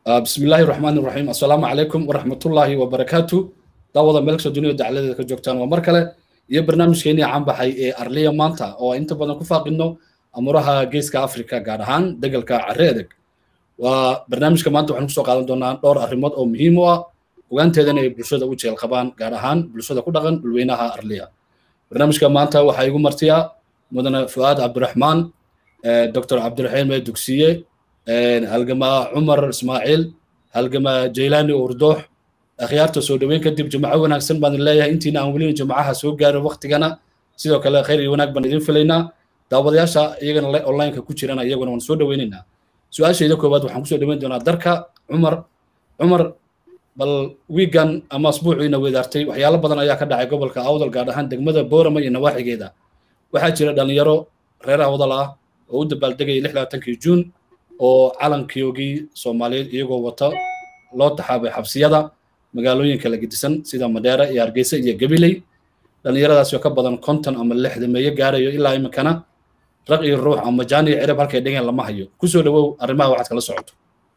بسم الله الرحمن الرحيم السلام عليكم ورحمة الله وبركاته دعوة ملك الدنيا دعالة كجوكتان ومركلة iyo barnaamijkeennii caan baxay ee arliya maanta oo inta badan ku faaqino amuraha geeska africa gaar ahaan degalka carre edeg waa barnaamijka maanta waxaan kusoo qaadan doonaa dhowr arrimood oo muhiim u ah ogaanteedana ay bulshada u jeel qabaan gaar ahaan bulshada ku dhaqan dhulweynaha arliya barnaamijka maanta waxaa igu martiya mudane fu'aad cabdiraxmaan dr cabdiraxiim ee dugsiye halgamaa cumar ismaaciil halgamaa jaylaani urdoox akhyaarta soo dhoweyn kadib jimco wanaagsan baan leeyahay intiina aan welina jimcaha soo gaarin waktigana sidoo kale khayr iyo wanaag baan idin filaynaa daawadayaasha iyagana onlineka ku jirana iyaguna waan soo dhoweynaynaa su-aashayda koowaad waxaan kusoo dhoweyn doonaa darka cumar cumar bal wiigan ama asbuuciina weedaartay waxyaalo badan ayaa ka dhacay gobolka awdal gaar ahaan degmada boorama iyo nawaaxigeeda waxaa jira dhalinyaro reer awdal ah oo u dabaaldegayay lixdaatankii juun oo calankiyoogii soomaaliyeed iyagoo wata loo taxaabay xabsiyada magaalooyinka la gedisan sida madheera iyo hargeysa iyo gabiley dhallinyaradaasi oo ka badan konton ama lixdameeyo gaarayo ilaa iminkana raq iyo ruux ama jaan iyo cirab halkay dhigeen lama hayo kusoo dhowow arrimaha waxaad kala socoto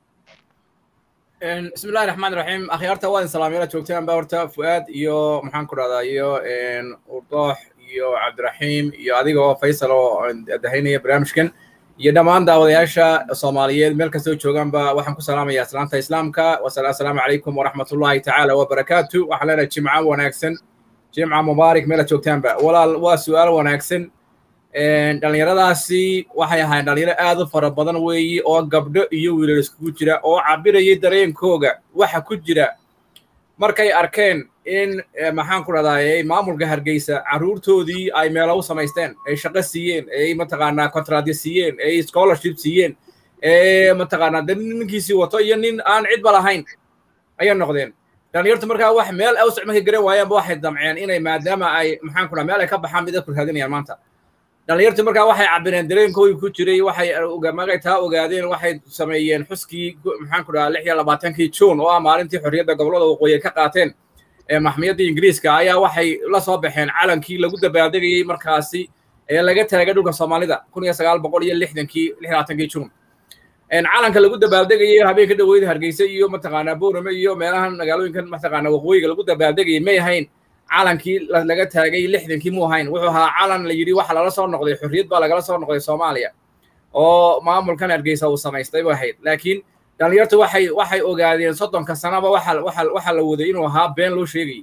bismi illahi raxmaan raxiim akhyaarta waa in salaamyala joogtaan ba horta fu'aad iyo maxaan ku dhahdaa iyo urdoox iyo cabdiraxiim iyo adiga oo faysal oo dahaynaya barnaamijkan iyo dhammaan daawadayaasha soomaaliyeed meel kastoo joogaanba waxaan ku salaamayaa salaanta islaamka assalaamu calaykum waraxmatullahi tacaala wabarakaatu waxaan leenahay jimca wanaagsan jimca mubaarak meela joogtaanba walaal waa su'aal wanaagsan dhallinyaradaasi waxay ahaayeen dhalinyaro aad u fara badan weeyi oo gabdho iyo wiilal iskugu jira oo cabirayay dareenkooga waxa ku jira markay arkeen in maxaan ku dhahdaayey maamulka hargeysa carruurtoodii ay meelo u samaysteen ay shaqo siiyeen ay mataqaanaa contradyo siiyeen ay scholarship siiyeen ee mataqaanaa de ninkiisii wato iyo nin aan cidba lahayn ayay noqdeen dhalinyartu markaa wax meel awsac markay garan waayaanba waxay damceen inay maadaama ay maxaan ku dhaha meel ay ka baxaan mid ku raadinayaan maanta dhalinyartu markaa waxay cabireen dareenkoodii ku jiray waxay magay taa ogaadeen waxay sameeyeen xuskii maxaan ku dhaha lix iyo labaatankii juun oo ah maalintii xorriyadda gobollada waqooyi ka qaateen maxmiyadda ingiriiska ayaa waxay la soo baxeen calankii lagu dabaaldegayey markaasi ee laga taagay dhulka soomaalida kun iyo sagaal boqol iyo lixdankii lix labaatankii juun calanka lagu dabaaldegayey habeenka dhaweyda hargeysa iyo mataqaanaa boorame iyo meelahan magaalooyinkan mataqaanaa waqooyiga lagu dabaaldegayey may ahayn calankii laga taagay lixdankii mu ahayn wuxuu ahaa calan la yidhi waxa lala soo noqday xorriyad baa lagala soo noqday soomaaliya oo maamulkan hargeysa uu samaystay bay ahayd laakiin dhalinyartu waxay waxay ogaadeen soddonka sanaba waxa waxa waxa la waday inuu ahaa been loo sheegayay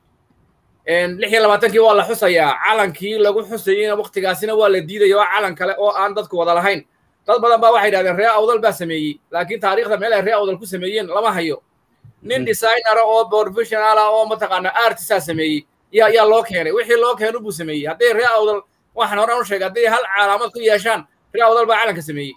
lix iyo labaatankii waa la xusayaa calankii lagu xusayeyna waktigaasina waa la diidaya oo calan kale oo aan dadku wada lahayn dad badan baa waxay yidhahdeen ree awdal baa sameeyey laakiin taariikhda meel ay ree awdal ku sameeyeen lama hayo nin designera oo professional ah oo mataqaana artisaa sameeyey yaa yaa loo keenay wixii loo keenu buu sameeyey hadday ree awdal waxaan horaan u sheegay hadday hal calaamad ku yeeshaan ree awdal baa calanka sameeyey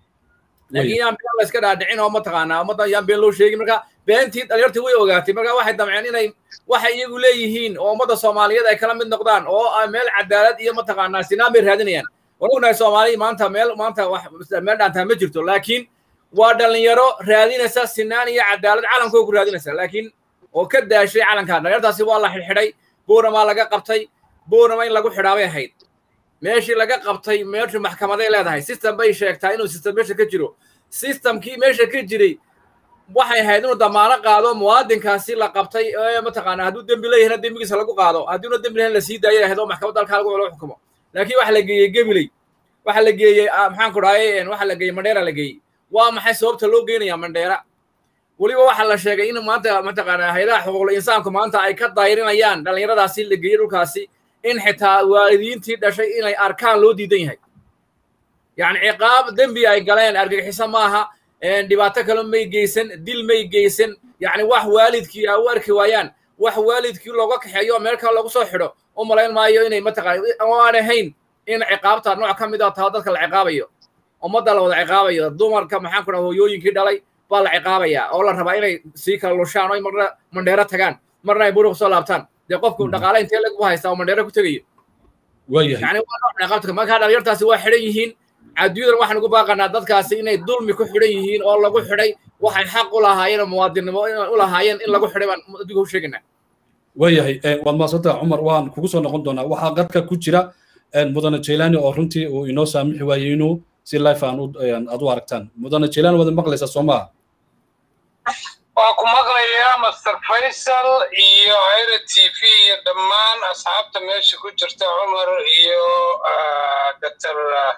laakiin yaan been la iska dhaadhicin oo mataqaanaa ummadda yaan been loo sheegin marka beentii dhalinyartii way ogaatay marka waxay damceen inay waxay iyagu leeyihiin oo ummadda soomaaliyeed ay kala mid noqdaan oo meel cadaalad iyo mataqaanaa sinaan bay raadinayaan waan ognahay soomaaliya maanta meel maanta wax meel dhaantaa ma jirto laakiin waa dhalinyaro raadinaysa sinaan iyo cadaalad calankoo ku raadinaysa laakiin oo ka daashay calankaa dhalinyartaasi waa la xidhxidhay booramaa laga qabtay boorama in lagu xidhaabay ahayd meeshii laga qabtay meeshu maxkamaday leedahay system bay sheegtaa inuu system meesha ka jiro systemkii meesha ka jiray waxay ahayd inuu damaano qaado muwaadinkaasi la qabtay ee mataqaanaa hadduu dembi leeyahayna dembigiisa lagu qaado haddiuna dembi lahayn la sii daayay ahayd oo maxkamadda halkaa lagu lagu xukumo laakiin waxa la geeyey gemiley waxa la geeyey maxaan ku dhahay waxa la geeyey mandheera la geeyey waa maxay sababta loo geynayaa mandheera weliba waxaa la sheegay in maanta mataqaanaa hayadaha xuquuqul insaanku maanta ay ka dayrinayaan dhallinyaradaasi la geeyey dhulkaasi in xitaa waalidiintii dhashay inay arkaan loo diidan yahay yacni ciqaab dembi ay galeen argagixiso maaha dhibaato kale may geysan dil may geysan yacni wax waalidkii ay u arki waayaan wax waalidkii looga kaxeeyo meel kale lagu soo xidho u malayn maayo inay mataqaana aan ahayn in ciqaabta nooc ka mid a taho dadka la ciqaabayo ummadda la wada ciqaabayo dumarka maxaan ku dhaha hooyooyinkii dhalay baa la ciqaabayaa oo la rabaa inay sii kala lushaan oo marna mandheero tagaan marna ay buruq soo laabtaan dee qofku dhaqaale intee lagu haystaa oo mandheero ku tegayo yani waa nooc ciqaabta markaa dhalinyartaasi waa xidhan yihiin adduunyadan waxaan ugu baaqanaa dadkaasi inay dulmi ku xidhan yihiin oo lagu xidhay waxay xaq u lahaayeen oo muwaadinnimo u lahaayeen in lagu xidhay baan adduunka u sheegaynaa waayahay waad maadsantaha cumar waan kugu soo noqon doonaa waxaa qadka ku jira mudane jailani oo runtii uu inoo saamixi waayey inuu si life aan aad u aragtaan mudane jailani waad maqlaysaa soo maaha waa ku maqlayaa master faysal iyo hayra t v iyo dhammaan asxaabta meesha ku jirta cumar iyo doctor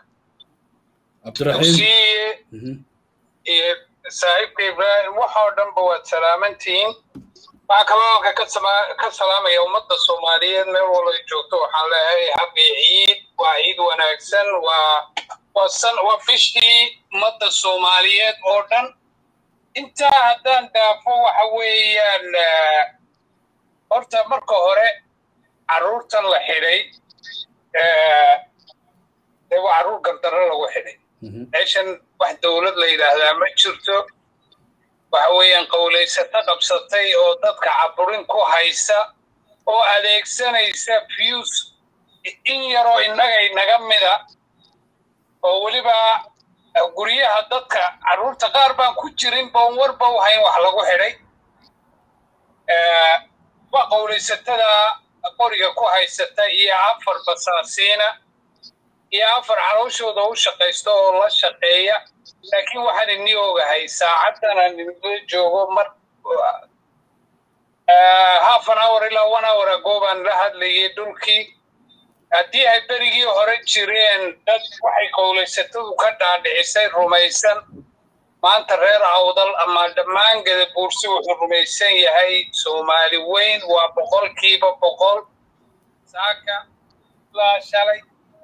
cabdiraxiim iyo saaxiibka ibraahim waxoo dhanba waad salaamantihiin waxaa kaloo ka salaamaya ummadda soomaaliyeed meel walay joogto waxaan leeyahay habi ciid waa ciid wanaagsan waa waa bishii ummadda soomaaliyeed oo dhan intaa haddaan dhaafo waxa weeyaan horta marka hore carruurtan la xidhay dee waa carruur gardarro lagu xidhay meeshan wax dowlad la yidhaahdaa ma jirto waxa weeyaan qowlaysato qabsatay oo dadka caburin ku haysa oo adeegsanaysa fuse in yaroo innaga inaga mida oo weliba guryaha dadka carruurta qaar baan ku jirin boon warba u hayn wax lagu xidhay waa qowlaysatada qoriga ku haysata iyo afar basaasiina iyo afar calooshooda u shaqaysta oo la shaqeeya laakiin waxaan ini ogahay saacaddan aan inla joogo mar half an hour ilaa one hour ago baan la hadlayay dhulkii haddii ay berigii hore jireen dad waxay qowlaysatadu ka dhaadhicisay rumaysan maanta reer awdal ama dhammaan gadabuursi wuxuu rumaysan yahay soomaali weyn waa boqolkiiba boqol saaka ilaa shalay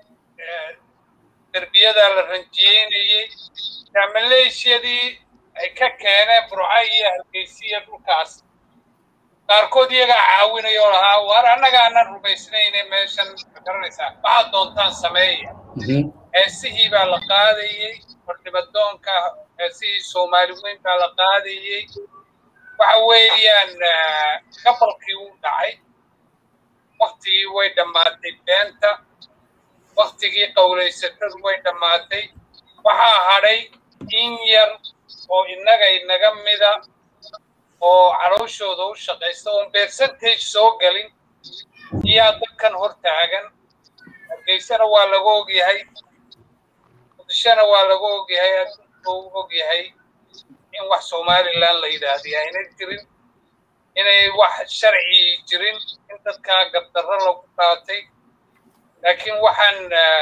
derbiyadaa la ranjiyeynayey maleeshiyadii ay ka keeneen burca iyo hargeysiya dhulkaas qaarkood iyagaa caawinaya oo lahaa waar annaga aanan rumaysnayne meeshan garanaysaa waxaad doontaan sameeya heesihii baa la qaadayey xornimadoonka heesihii soomaali weyn baa la qaadayey waxa weeyaan gabalkii uu dhacay waktigii way dhammaatay beenta waktigii qowlaysatadu way dhammaatay waxaa hadhay in yar oo innaga inaga mida oo calooshooda u shaqaysta oon percentage soo gelin iyaa dadkan hor taagan hargeysana waa laga ogyahay muqdishona waa laga ogyahay adduunka u ogyahay in wax somalilan la yidhaahday ayna jirin inay wax sharci jirin in dadkaa gardarro lagu qaatay laakiin waxaan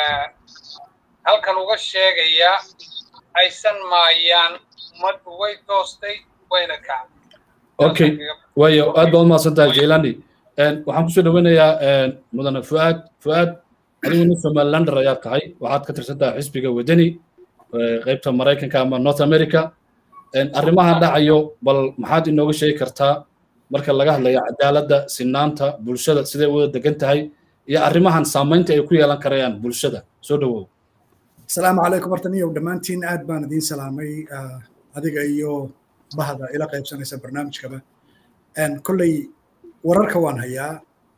halkan uga sheegayaa aysan maayaan ummaddu way toostay wayna kacday okay waayo aad baad umahadsan tahay jailani waxaan kusoo dhaweynayaa mudane fuaad fuaad adigu nin somalilander ayaad tahay waxaad ka tirsan tahay xisbiga wadani qaybta maraykanka ama north america arrimahan dhacayo bal maxaad inooga sheegi kartaa marka laga hadlayo cadaaladda sinaanta bulshada siday wada degan tahay iyo arrimahan saamaynta ay ku yeelan karayaan bulshada soo dhawow asalaamu calaykum horta niyow dhammaantiin aad baan idiin salaamay adiga iyo bahda ila qaybsanaysa barnaamijkaba kolley wararka waan hayaa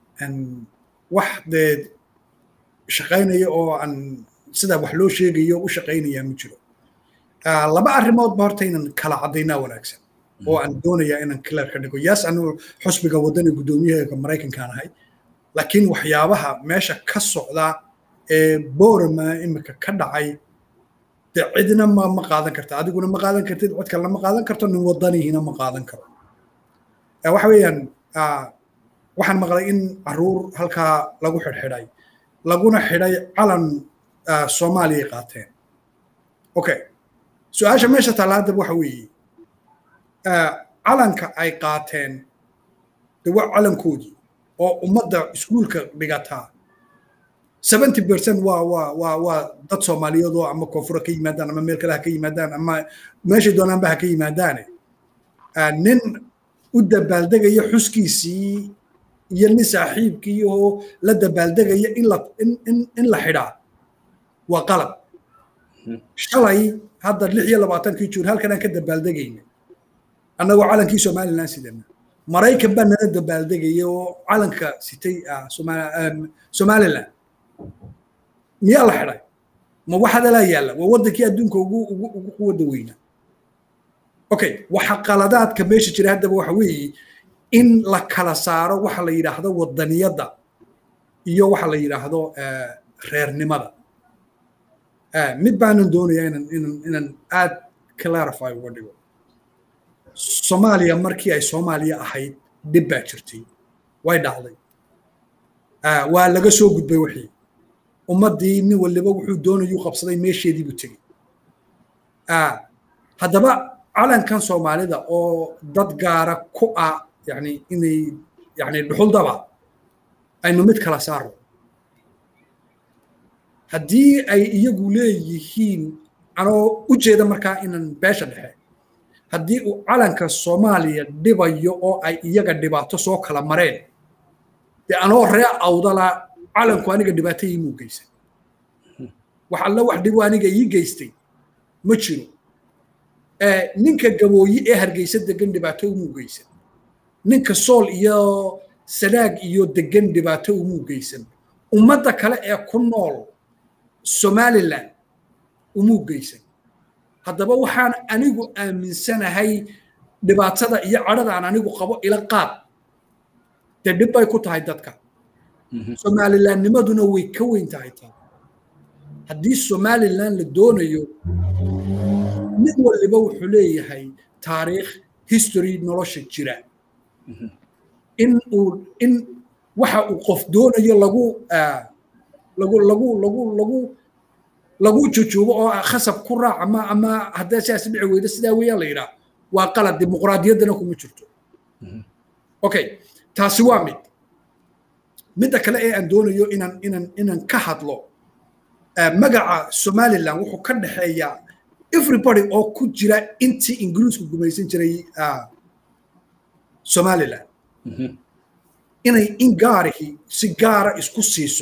wax dee shaqaynaya oo aan sidaa wax loo sheegayo u shaqaynayaa ma jiro laba arrimoodba horta inaan kala caddaynaa wanaagsan oo aan doonayaa inaan clear ka dhigo yaas anu xusbiga waddani guddoomiyaha maraykankaan ahay laakiin waxyaabaha meesha ka socda ee borama imika ka dhacay de cidna ma ma qaadan karta adiguna ma qaadan kartid cid kalena ma qaadan karto nin wadanihiina ma qaadan karo waxa weeyaan waxaan maqlay in caruur halkaa lagu xidhxidhay laguna xidhay calan soomaaliya qaateen okay su-aasha meesha taalla haddaba waxa weeye calanka ay qaateen de waa calankoodii oo ummadda iskuulka dhigataa seventy percent waa waa waa waa dad soomaaliyeed oo ama koonfura ka yimaadaan ama meel kale ha ka yimaadaan ama meeshay doonaanba ha ka yimaadaane nin u dabaaldegaya xuskiisii iyo nin saaxiibkii oo la dabaaldegaya in la in in in la xidhaa waa qalab shalay hadda lix iyo labaatankii juun halkan aan ka dabaaldegayna annagoo calankii somalilan sidana maraykan baa nala dabaaldegaya oo calanka sitay somalilan miyaa la xidhay ma waxadalaa yaalla waa waddankii adduunka ugu ugu ugu quwadda weynaa okay waxa qaladaadka meesha jira haddaba waxa weeye in la kala saaro waxa la yidhaahdo waddaniyadda iyo waxa la yidhaahdo reernimada mid baanan doonayaa inaan inaan inaan aad clarify uga dhigo soomaaliya markii ay soomaaliya ahayd dhib baa jirtay way dhacday waa laga soo gudbay wixii ummaddii nin waliba wuxuu doonayuu qabsaday meesheedii buu tegey haddaba calankan soomaalida oo dad gaara ku ah yani inay yani dhuxuldaba aynu mid kala saarno haddii ay iyagu leeyihiin anoo u jeeda markaa inan beesha dhexe haddii uu calanka soomaaliya dhibayo oo ay iyaga dhibaato soo kala mareen dee anoo ree awdala calanku aniga dhibaato iimuu geystay wax alla wax dhibu aniga ii geystay ma jiro ninka gabooyi ee hargeysa degan dhibaato umuu geysan ninka sool iyo sanaag iyo degan dhibaato umuu geysan ummadda kale ee ku nool somalilan umuu geysan haddaba waxaan anigu aaminsanahay dhibaatada iyo cadhadaan anigu qabo ila qaad dee dhib bay ku tahay dadka somalilannimaduna way ka weyn tahay taa haddii somalilan la doonayo mid waliba wuxuu leeyahay taariikh history nolosha jira in uu in waxa uu qof doonayo lagu lagu lagu lagu lagu lagu jujuubo oo khasab ku raac ama ama haddii sidaas dhici weydo sidaa weeyaan la yidhaah waa qalad dimuqraadiyaddana kuma jirto okay taasi waa mid midda kale ee aan doonayo inaan inaan inaan ka hadlo magaca somaliland wuxuu ka dhexeeyaa everybody oo ku jira intii ingiriisku gumaysan jiray somaliland inay in gaarihii si gaara isku siiso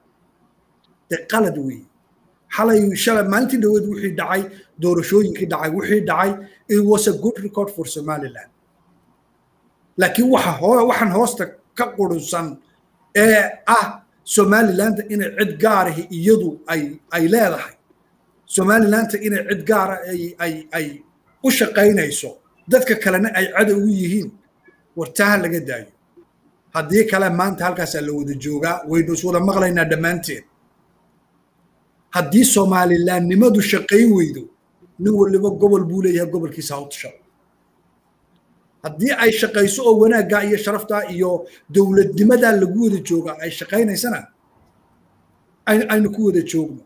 dee qalad weeye xalay shalay maalintii dhaweed wixii dhacay doorashooyinkii dhacay wixii dhacay it was a good record for somaliland laakiin waxa hoo waxaan hoosta ka qurunsan ee ah somaliland inay cid gaarahi iyadu ay ay leedahay somalilanta inay cid gaara ay ay ay u shaqaynayso dadka kalena ay cadow u yihiin wartaha laga daayo haddii kale maanta halkaasaa la wada joogaa waynu is wada maqlaynaa dhammaanteen haddii somalilandnimadu shaqayn weydo nin waliba gobol buu leeyahay gobolkiisa hawtsha haddii ay shaqayso oo wanaaggaa iyo sharaftaa iyo dowladnimadaa lagu wada joogaa ay shaqaynaysana aynu ku wada joogno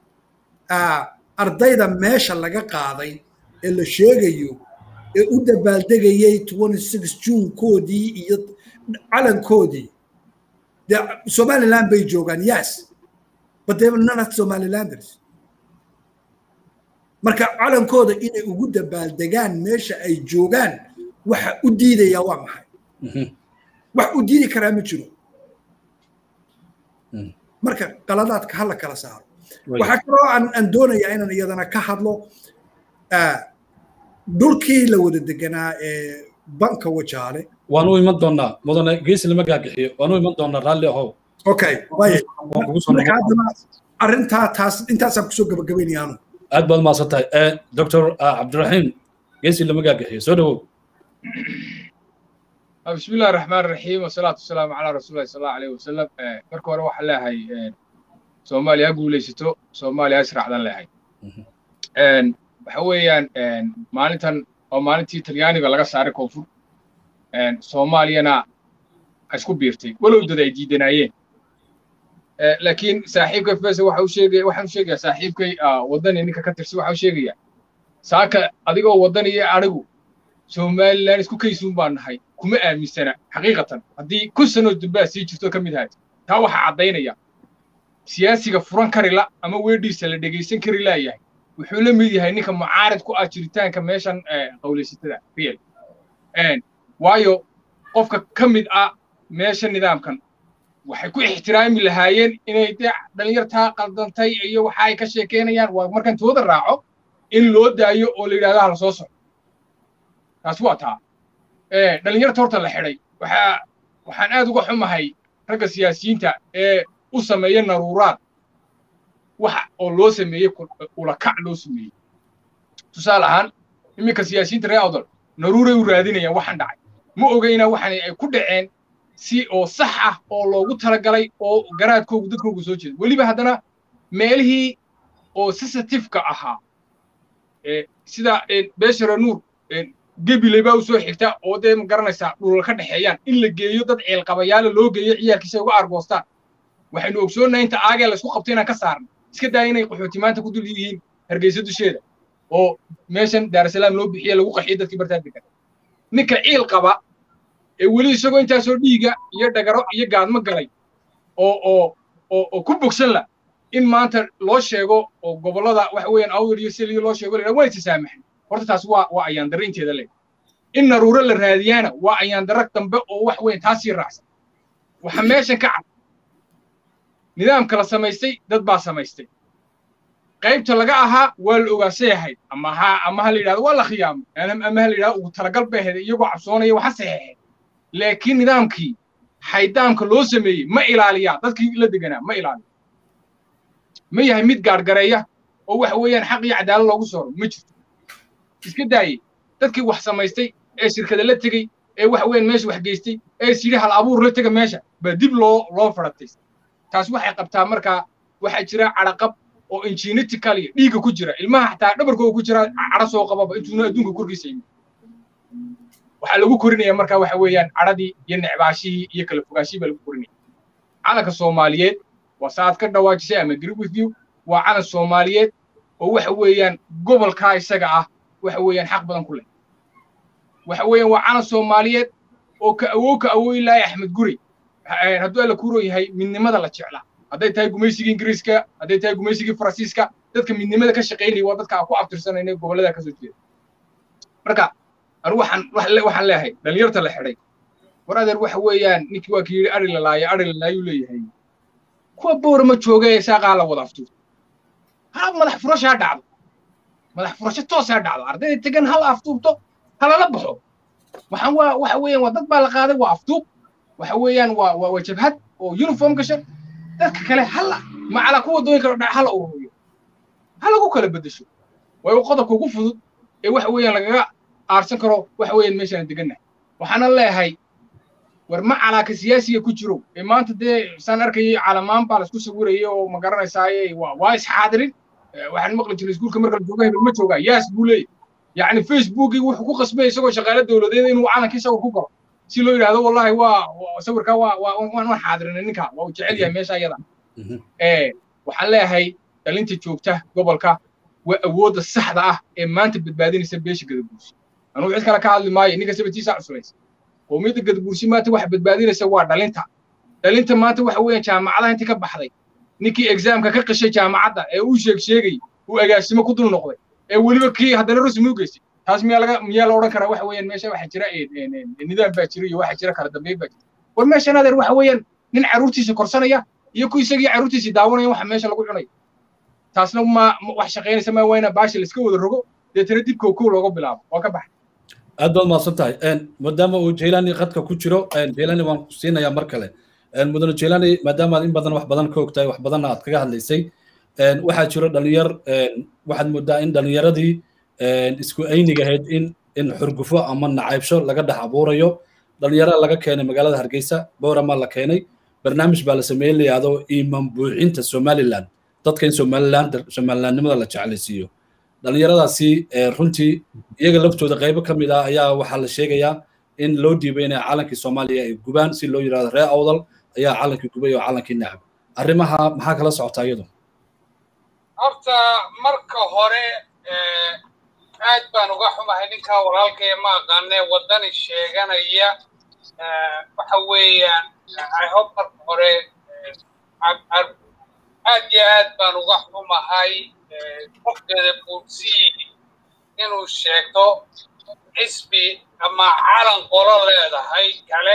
ardayda meesha laga qaaday ee la sheegayo ee u dabaaldegayay juunkoodii iyo calankoodii dee somaliland bay joogaan yes but they were not somalilanders marka calankooda inay ugu dabaaldegaan meesha ay joogaan waxa u diidaya waa maxay wax u diidi karaa ma jiro marka qaladaadka hala kala saaro waxaa kaloo aan doonayaa inaan iyadana ka hadlo dhulkii la wada deganaa ee banka wajaale waan u iman doonaa mudane geesi lama gaagixiyo waan u iman doonaa raalli ahow okay haddana arrintaa taas intaasaan kusoo gabagabaynaya anu aad baad umahadsan tahay doctor cabdiraxiim geesi lama gaagixiyo soo dhawow بسم الله الرحمن الرحيم والصلاة والسلام على رسول الله صلى الله عليه وسلم marka hore waxa leeyahay Soomaaliya guulaysato Soomaaliya israacdan leeyahay een waxa weeyaan een maalintan oo maalintii Talyaaniga laga saaray koonfur een Soomaaliyana isku biirtay walow dad ay diidanayeen laakiin saaxiibka Faisal waxa uu sheegay waxa uu sheegay saaxiibkay wadani ninka ka tirsan waxa uu sheegaya saaka adigoo wadani iyo arigu Somaliland isku kaysuun baan nahay kuma aaminsana xaqiiqatan haddii kun sanoo dambaa sii jirto ka mid ahayd taa waxaa caddaynaya siyaasiga furan kari la ama weedhiisa la dhegaysan kari laayahay wuxuu la mid yahay ninka mucaarid ku ah jiritaanka meeshan qawlaysatada real waayo qofka ka mid ah meesha nidaamkan waxay ku ixtiraami lahaayeen inay dee dhalinyartaa qaldantay iyo waxa ay ka sheekeynayaan waa markan tooda raaco in loo daayo oo la yidhahdo hala soo soco taasi waa taa dhalinyarta horta la xidhay waxaa waxaan aad uga xumahay ragga siyaasiyiinta ee u sameeya naruuraad waxa oo loo sameeyey ulakac loo sameeyey tusaale ahaan iminka siyaasiyiinta reer awdal naruuray u raadinayaan waxaan dhacay ma ogayna waxaan ay ku dhaceen si oo sax ah oo loogu talagalay oo garaadkoogu dadkoogu soo jeeda weliba haddana meelihii oo sensitifeka ahaa sida beeshara nuur gebiley baa usoo xigta oo dee ma garanaysaa dhulal ka dhexeeyaan in la geeyo dad ceelqabayaala loo geeyo ciyaalkiisa uga argoostaan waxaynu ogsoonnahay inta aagee laysku qabto inaan ka saarno iska daaya inay qaxooti maanta ku dul yihiin hargeysa dusheeda oo meeshan daarasalaam loo bixiye lagu qaxiyo dadkii bartaa degan ninka ciil qaba ee weli isagoo intaasoo dhiiga iyo dhagaro iyo gaadmo galay oo oo oo oo ku bogsan la in maanta loo sheego oo gobollada waxa weeyaan awdal iyo seliyo loo sheego la waa isasaamaxan horta taas waa waa ayaan darre inteeda le in naruuro la raadiyaana waa ayaan darre dambe oo wax weyn taasii raacsan waxa meeshan ka cad nidaamka la samaystay dad baa samaystay qaybta laga ahaa waa la ogaasay ahayd ama ha ama ha la yidhahdo waa la khiyaamo ama ha la yidhahdo ugu talagal bay ahayd iyagoo cabsoonaya waxa saxeexeen laakiin nidaamkii xaydaamka loo sameeyey ma ilaaliyaa dadkii la deganaa ma ilaaliya ma yahay mid gaargareeya oo waxa weeyaan xaq iyo cadaalad loogu sooro ma jirto iska daayey dadkii wax samaystay ee shirkada la tegey ee waxa weeyaan meesha wax geystay ee is yidhi hal abuur la tega meesha baa dib loo loo faratay taas waxay qabtaa markaa waxaa jira cadhaqab oo ingenetically dhiigga ku jira ilmaha xataa dhabarkooda ku jira cadho soo qababa intuuna adduunka korkiisa yimid waxaa lagu korinaya markaa waxa weeyaan cadhadii iyo necbaashihii iyo kala fogaashihii baa lagu korinaya calanka soomaaliyeed waa saaad ka dhawaajisay ama agree with you waa calan soomaaliyeed oo waxa weeyaan gobolkaa isaga ah waxa weeyaan xaq badan ku leh waxa weeyaan waa calan soomaaliyeed oo ka awow ka awooyi lahay axmed guri hadduu alla kuuro yahay midnimada la jeclaa hadday tahay gumaysigii ingiriiska hadday tahay gumaysigii faransiiska dadka midnimada ka shaqaynaya waa dadka aan ku abtirsanayna gobollada kasoo jeeda marka anu waxaan waxaan leeyahay dhalinyarta la xidhay war adeer waxa weeyaan ninkii waa ki yidhi ari lalaayo ari lalaayuu leeyahay kuwa boora ma jooga ee saaqaa la wada aftuurto ha madax furasho ha dhacdo madax furasho toos ha dhacdo ardayda tegan hal aftuubto halala baxo waxaan waa waxa weeyaan waa dad baa la qaaday waa aftuub waxa weeyaan waa waa waa jabhad oo uniform gashan dadka kale hala macala kuwa wadooyinka dhac hala ururiyo ha lagu kala beddesho waa uu qodobka ugu fudud ee waxa weeyaan lagaga aarsan karo waxa weeyaan meeshaan degannahay waxaana leeyahay war ma calaaka siyaasiga ku jiro ee maanta dee saan arkayay calamaan baa laisku sawirayay oo ma garanaysaaye waa waa isxaadirin waxaan maqli jiray iskuulka marka la jooga hebel ma joogaa yaas buu leeyahy yacni facebookii wuxuu ku qasbay isagoo shaqaale dowladeed inuu calankii sawir ku galo si loo yidhahdo wallahi waa sawirkaa waa waa waan xaadirinay ninka waa uu jecel yahay meesha iyada waxaan leeyahay dhalinta joogta gobolka waa awoodda saxda ah ee maanta badbaadinaysa beesha gadabuursi anugu cid kale ka hadli maayo ninka sabatiisa cuslaysa qowmiyadda gadabuursi maanta waxa badbaadinaysa waa dhalinta dhalinta maanta waxa weeyaan jaamacadaha intii ka baxday ninkii exaamka ka qishay jaamacadda ee uu sheeg sheegay uu agaasimo ku dul noqday ee weliba kii haddana rasmi u geystay taas miyaa laga miyaa la odhan karaa waxa weeyaan meesha waxa jira nidaam baa jira iyo waxa jira kala dambeyn baa jira war meeshan adeer waxa weeyaan nin carruurtiisa korsanaya iyo ku isagii carruurtiisii daawanaya waxa meesha lagu cunaya taasna ma wax shaqaynaysa maa waa ina baasha laiska wada rogo deetana dib kow kow looga bilaabo waa ka baxay aad baad mahadsan tahay maadaama uu jaylani qadka ku jiro jaylani waan ku siinayaa mar kale mudane jaylani maadaama aad in badan wax badan ka ogtahay wax badanna aad kaga hadlaysay waxaa jiro dhalinyar waxaad moodaa in dhalinyaradii isku ayniga ahayd in in xurgufo ama nacaybsho laga dhex abuurayo dhalinyarada laga keenay magaalada hargeysa boorama la keenay barnaamij baa la sameeyey la yidhahdo iimaan buuxinta somaliland dadka in somaliland somalilandnimada la jeclaysiiyo dhalinyaradaasi runtii iyaga laftooda qaybo ka mid ah ayaa waxaa la sheegayaa in loo dhiibay inay calankii soomaaliya ay gubaan si loo yidhahdo ree awdal ayaa calankii gubay oo calankii nacab arrimaha maxaa kala socotaa iyadu horta marka hore aad baan uga xumahay ninkaa walaalkaya ma aqaane waddani sheeganaya waxa weeyaan i hope marka hore aad iyo aad baan uga xumahay qofkeeda buursii inuu sheegto xisbi ama calan qolo leedahay kale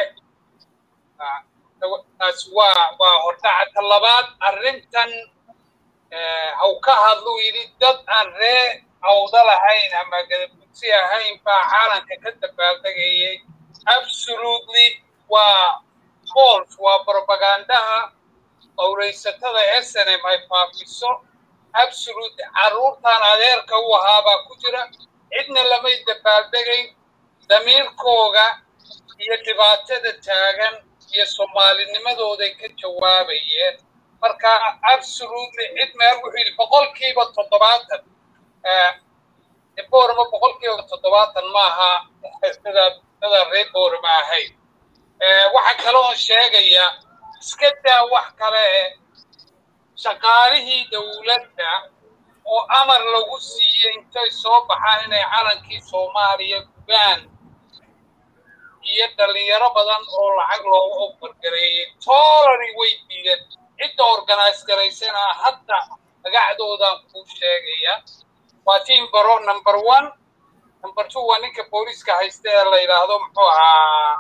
taas waa waa hordhacata labaad arrintan haw ka hadluu yidhi dad aan ree awda lahayn ama gadabuursi ahayn baa caalanka ka dabaaldegayay absolutely waa false waa propagandaha qowraysatada snm ay faafiso absolute carruurtan adeerka u ahaabaa ku jira cidna lamay dabaaldegayn damiirkooga iyo dhibaatada taagan iyo soomaalinimadooday ka jawaabayeen marka absolutely cid meel wuxuu yidhi boqolkiiba toddobaatan boorama boqolkiiba toddobaatan maaha dadaan reer boorama ahayn waxaa kaloo sheegaya iska daa wax kale shaqaalihii dowladda oo amar lagu siiyey intay soo baxaan inay calankii soomaaliya gubaan iyo dhallinyaro badan oo lacag looga obargareeyey toolani way diideen cidda organise garaysana hadda magacdoodaan kuu sheegaya waa team baro number one number two waa ninka booliiska haysta ee la yidhaahdo muxuu ahaa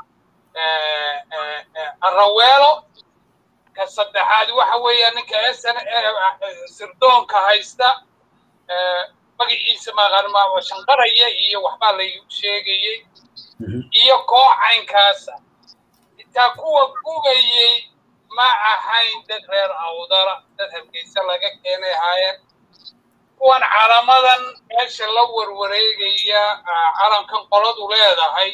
araweelo ka saddexaad waxa weeya ninka sn sirdoonka haysta magaciisa maqaan shanqaraya iyo waxbaa laygu sheegayey iyo koox caynkaasa intaa kuwa gubayey ma ahayn dad reer awdala dad hargeysa laga keenay ahaayeen kuwan calamadan meesha la warwareegaya calankan qoladu leedahay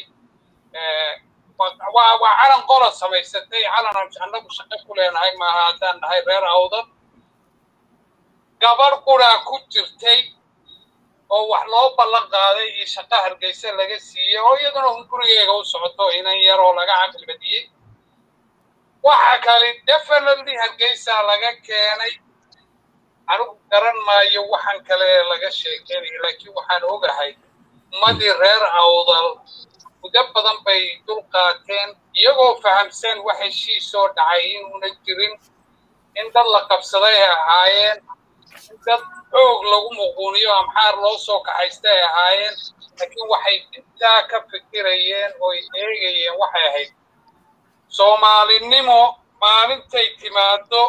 waa waa calan qola samaysatay calan annagu shaqo ku leenahay maaha haddaan nahay reer awdal gabarh quraa ku jirtay oo wax loo ballan qaaday iyo shaqo hargeysa laga siiyey oo iyaduna un gurigeega u socoto inan yar oo laga caqli badiyey waxa kale definitely hargeysa laga keenay anigu garan maayo waxaan kale laga sheekeynaya laakiin waxaan ogahay ummadii reer awdal muddo badan bay dul qaateen iyagoo fahamsan wax heshiisoo dhacay inuuna jirin in dad la qabsaday ay ahaayeen in dad xoog lagu muquuniyo amxaar loo soo kaxaysta ay ahaayeen laakiin waxay intaa ka fikirayeen oo ay eegayeen waxay ahayd soomaalinimo maalintay timaado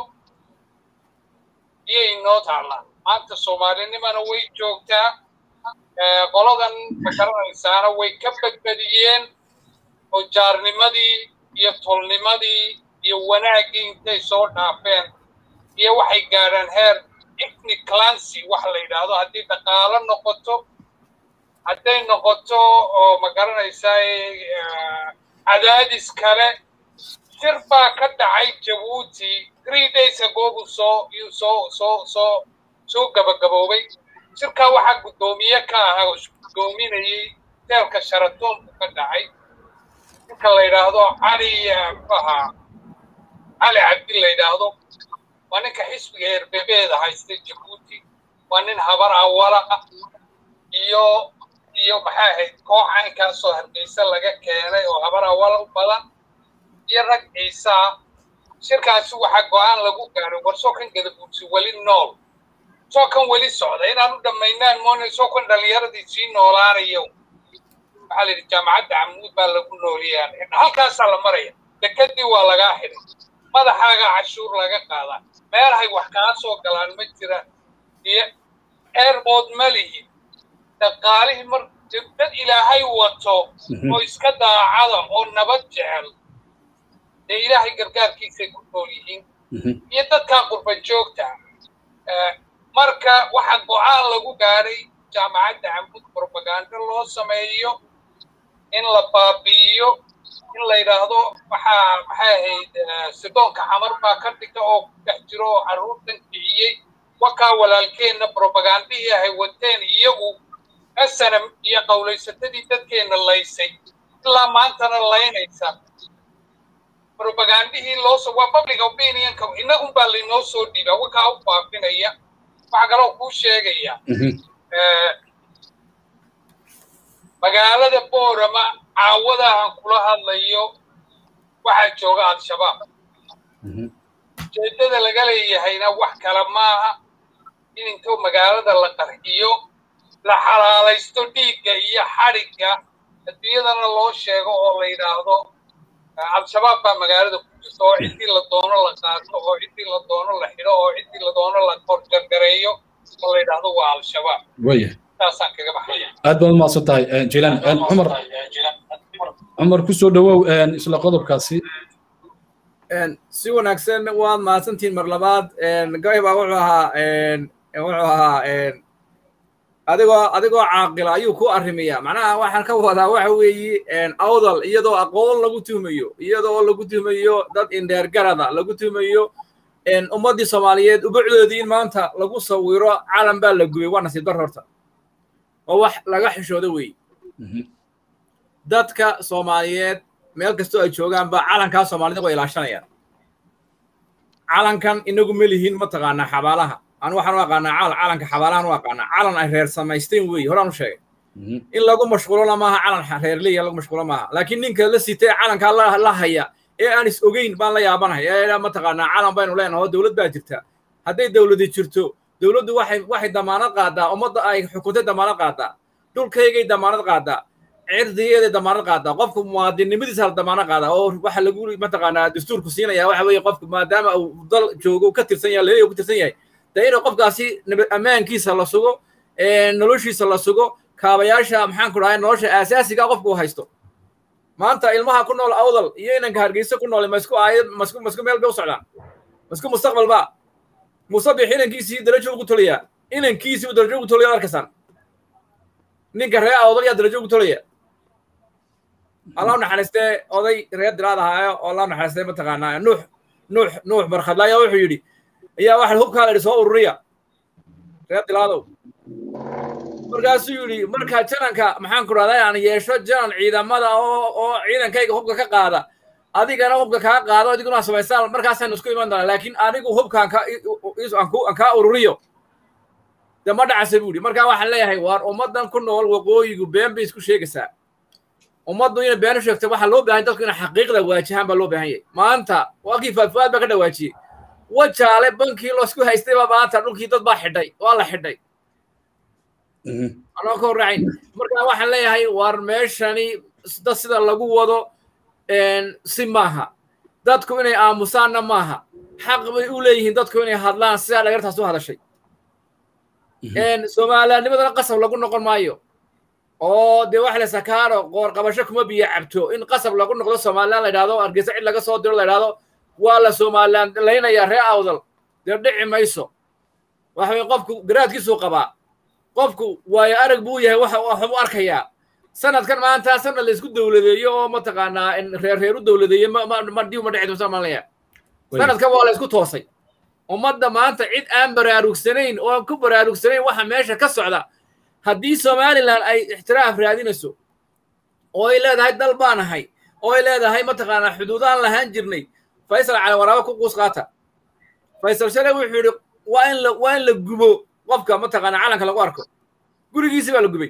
iyay noo taallaa maanta soomaalinimona way joogtaa qoladan makaranaysaana way ka badbadiyeen oo jaarnimadii iyo tolnimadii iyo wanaaggii intay soo dhaafeen iyo waxay gaadhaan heer ethnic clancy wax la yidhaahdo haddii dhaqaalo noqoto hadday noqoto oo magaranaysaa cadaadis kale shir baa ka dhacay jabuuti three days ago buu soo yuu soo soo soo soo gabagaboobay shirkaa waxaa guddoomiye ka ahaa oo isguddoominayey teelka sharatoon buu ka dhacay ninka la yidhaahdo cali muxuahaa cali cabdi la yidhaahdo waa ninka xisbiga erbebeeda haysta jabuuti waa nin habar awala ah iyo iyo maxay ahayd koox caynkaasoo hargeysa laga keenay oo habar awala u badan iyo rag ciisaa shirkaasi waxaa go-aan lagu gaaray war soo kan gadabuursi weli nool soo kan weli socda inaan u dhammaynaan moona soo kan dhallinyaradii sii noolaanayo waxaa la yidhi jaamacadda camuud baa lagu nooliyaa halkaasaa la maraya dekadii waa lagaa xidhay madaxaaga cashuur laga qaadaa meelahay wax kaa soo galaan ma jiraan iyo airbood ma lihin dhaqaalihii mar dad ilaahay wato oo iska daacada oo nabad jecel dee ilaahay gargaarkiisay ku nool yihiin iyo dadkaa qurban joogta marka waxaa go-aan lagu gaadhay jaamacadda camud propaganda loo sameeyo in la baabi'iyo in la yidhaahdo waxaa maxay ahayd sidoonka xamar baa ka dhigta oo ku dhex jiro oo carruurtan kiciyey wakaa walaalkeenna propagandihii ahay wateen iyagu asanam iyo qowlaysatadii dadkeenna laysay ilaa maantana laynaysa propagandihii loosoo waa public opinionka innagun baa laynoo soo dhiibaa wakaa u faafinaya waxaa kaloo kuu sheegaya magaalada boorama caawadahan kula hadlayo waxaa jooga al-shabaab ujeeddada laga leeyahayna wax kale maaha in intuu magaalada la qarxiyo la xalaalaysto dhiigga iyo xadhigga adduunyadana loo sheego oo la yidhaahdo al-shabaab baa magaalada ku jirta oo ciddii la doono la qaato oo ciddii la doono la xidho oo ciddii la doono la korjargareeyo oo la yidhaahdo waa al-shabaab taasaan kaga baxaya aad baad umahadsan tahay jilaan cumar cumar ku soo dhawow isla qodobkaasi si wanaagsan waad mahadsantihiin mar labaad gabay baa wuxuu ahaa wuxuu ahaa adigoo adigoo caaqila ayuu ku arrimiyaa macnaha waxaan ka wadaa waxa weeye awdal iyadoo aqoon lagu tuhumayo iyadoo lagu tuhumayo dad indheergarada lagu tuhumayo ummaddii soomaaliyeed ubucdoodii in maanta lagu sawiro calan baa la gubay waa nasiib dar horta oo wax laga xishoodo wey dadka soomaaliyeed meel kastoo ay joogaanba calankaa soomaalida waa ilaashanayaan calankan inagu ma lihiin mataqaanaa xabaalaha anu waxaan u aqaanaa calanka xabaalahan u aqaanaa calan ay reer samaysteen wey horaan u sheegay in lagu mashquulona maaha calan reerleya lagu mashquulo maaha laakiin ninka la sitay calankaa la haya ee aan is ogeyn baan la yaabanahay ee mataqaanaa calan baynu leenahay oo dowlad baa jirta hadday dowladi jirto dowladdu waxay waxay damaanad qaadaa ummadda ay xukuntay damaanad qaadaa dhulkaygay damaanad qaadaa cirdigeeday damaanad qaadaa qofku muwaadinnimadiisa la damaanad qaadaa oo waxa lagu mataqaanaa dastuurku siinaya waxa weeye qofku maadaama uu dal joogo ka tirsan yahay leeyahay ka tirsan yahay dee inuu qofkaasi ammaankiisa la sugo noloshiisa la sugo kaabayaasha maxaan ku dhahay nolosha aasaasiga qofku uu haysto maanta ilmaha ku nool awdal iyo inanka hargeysa ku nool masku aayad masku masku meel bay u socdaan masku mustaqbal ba musabix inankiisii darajo ugu tolaya inankiisii uu darajo ugu tolaya arkasaan ninka ree awdal yaa darajo ugu tolaya allah naxariistee oday reer dilaad ahaayo oo allah naxariistee mataqaanaa nuux nuux nuux barkhadla ayaa wuxuu yidhi ayaa waxa hubkaa la yidhi soo ururiya reer dilaadow markaasuu yidhi markaa jananka maxaan ku dhahday aan yeesho janan ciidamada oo oo ciidankayga hubka ka qaada adigana hubka kaa qaado adiguna samaysaan markaasaynu isku iman doonaa laakiin anigu hubkaan aan kaa ururiyo de ma dhacase buu yidhi markaa waxaan leeyahay waar ummaddan ku nool waqooyigu been bay isku sheegaysaa ummaddu inay been u sheegto waxaa loo baahan dadku inay xaqiiqda waajahaan baa loo baahan yahay maanta waakii faafuaad baa ka dhawaajiyey wajaale bankii loosku haystayba maanta dhulkii dad baa xidhay waa la xidhay anoo ka horraacayn markaa waxaan leeyahay waar meeshani dad sida lagu wado si maaha dadku inay aamusaanna maaha xaq bay u leeyihiin dadku inay hadlaan sidaa dhagartaas u hadashay soomaaliyanimadana qasab lagu noqon maayo oo dee waxa la sakaaro qoor qabasho kuma biyo cabto in qasab lagu noqdo somalilan la yidhahdo hargeysa cid laga soo diro la yidhahdo waa la somalilan laynayaa ree awdal dee dhici mayso waxa weye qofku garaadkiisuu qabaa qofku waayo arag buu yahay waxa waxbuu arkayaa sanadkan maanta sanad la isku dowladeeyo oo mataqaanaa reer reer u dowladeeye ma diw ma dhici doonta malaya sanadkan waa la isku toosay ummadda maanta cid aan baraarugsanayn oo ku baraarugsanayn waxa meesha ka socda haddii somalilan ay ixtiraaf raadinayso oo ay leedahay dal baan ahay oo ay leedahay mataqaanaa xuduudaan lahaan jirnay faysal cali waraaba ku quus qaata faysal shale wuxuu yidhi waa in la waa in la gubo qofka mataqaanaa calanka lagu arko gurigiisi baa la gubay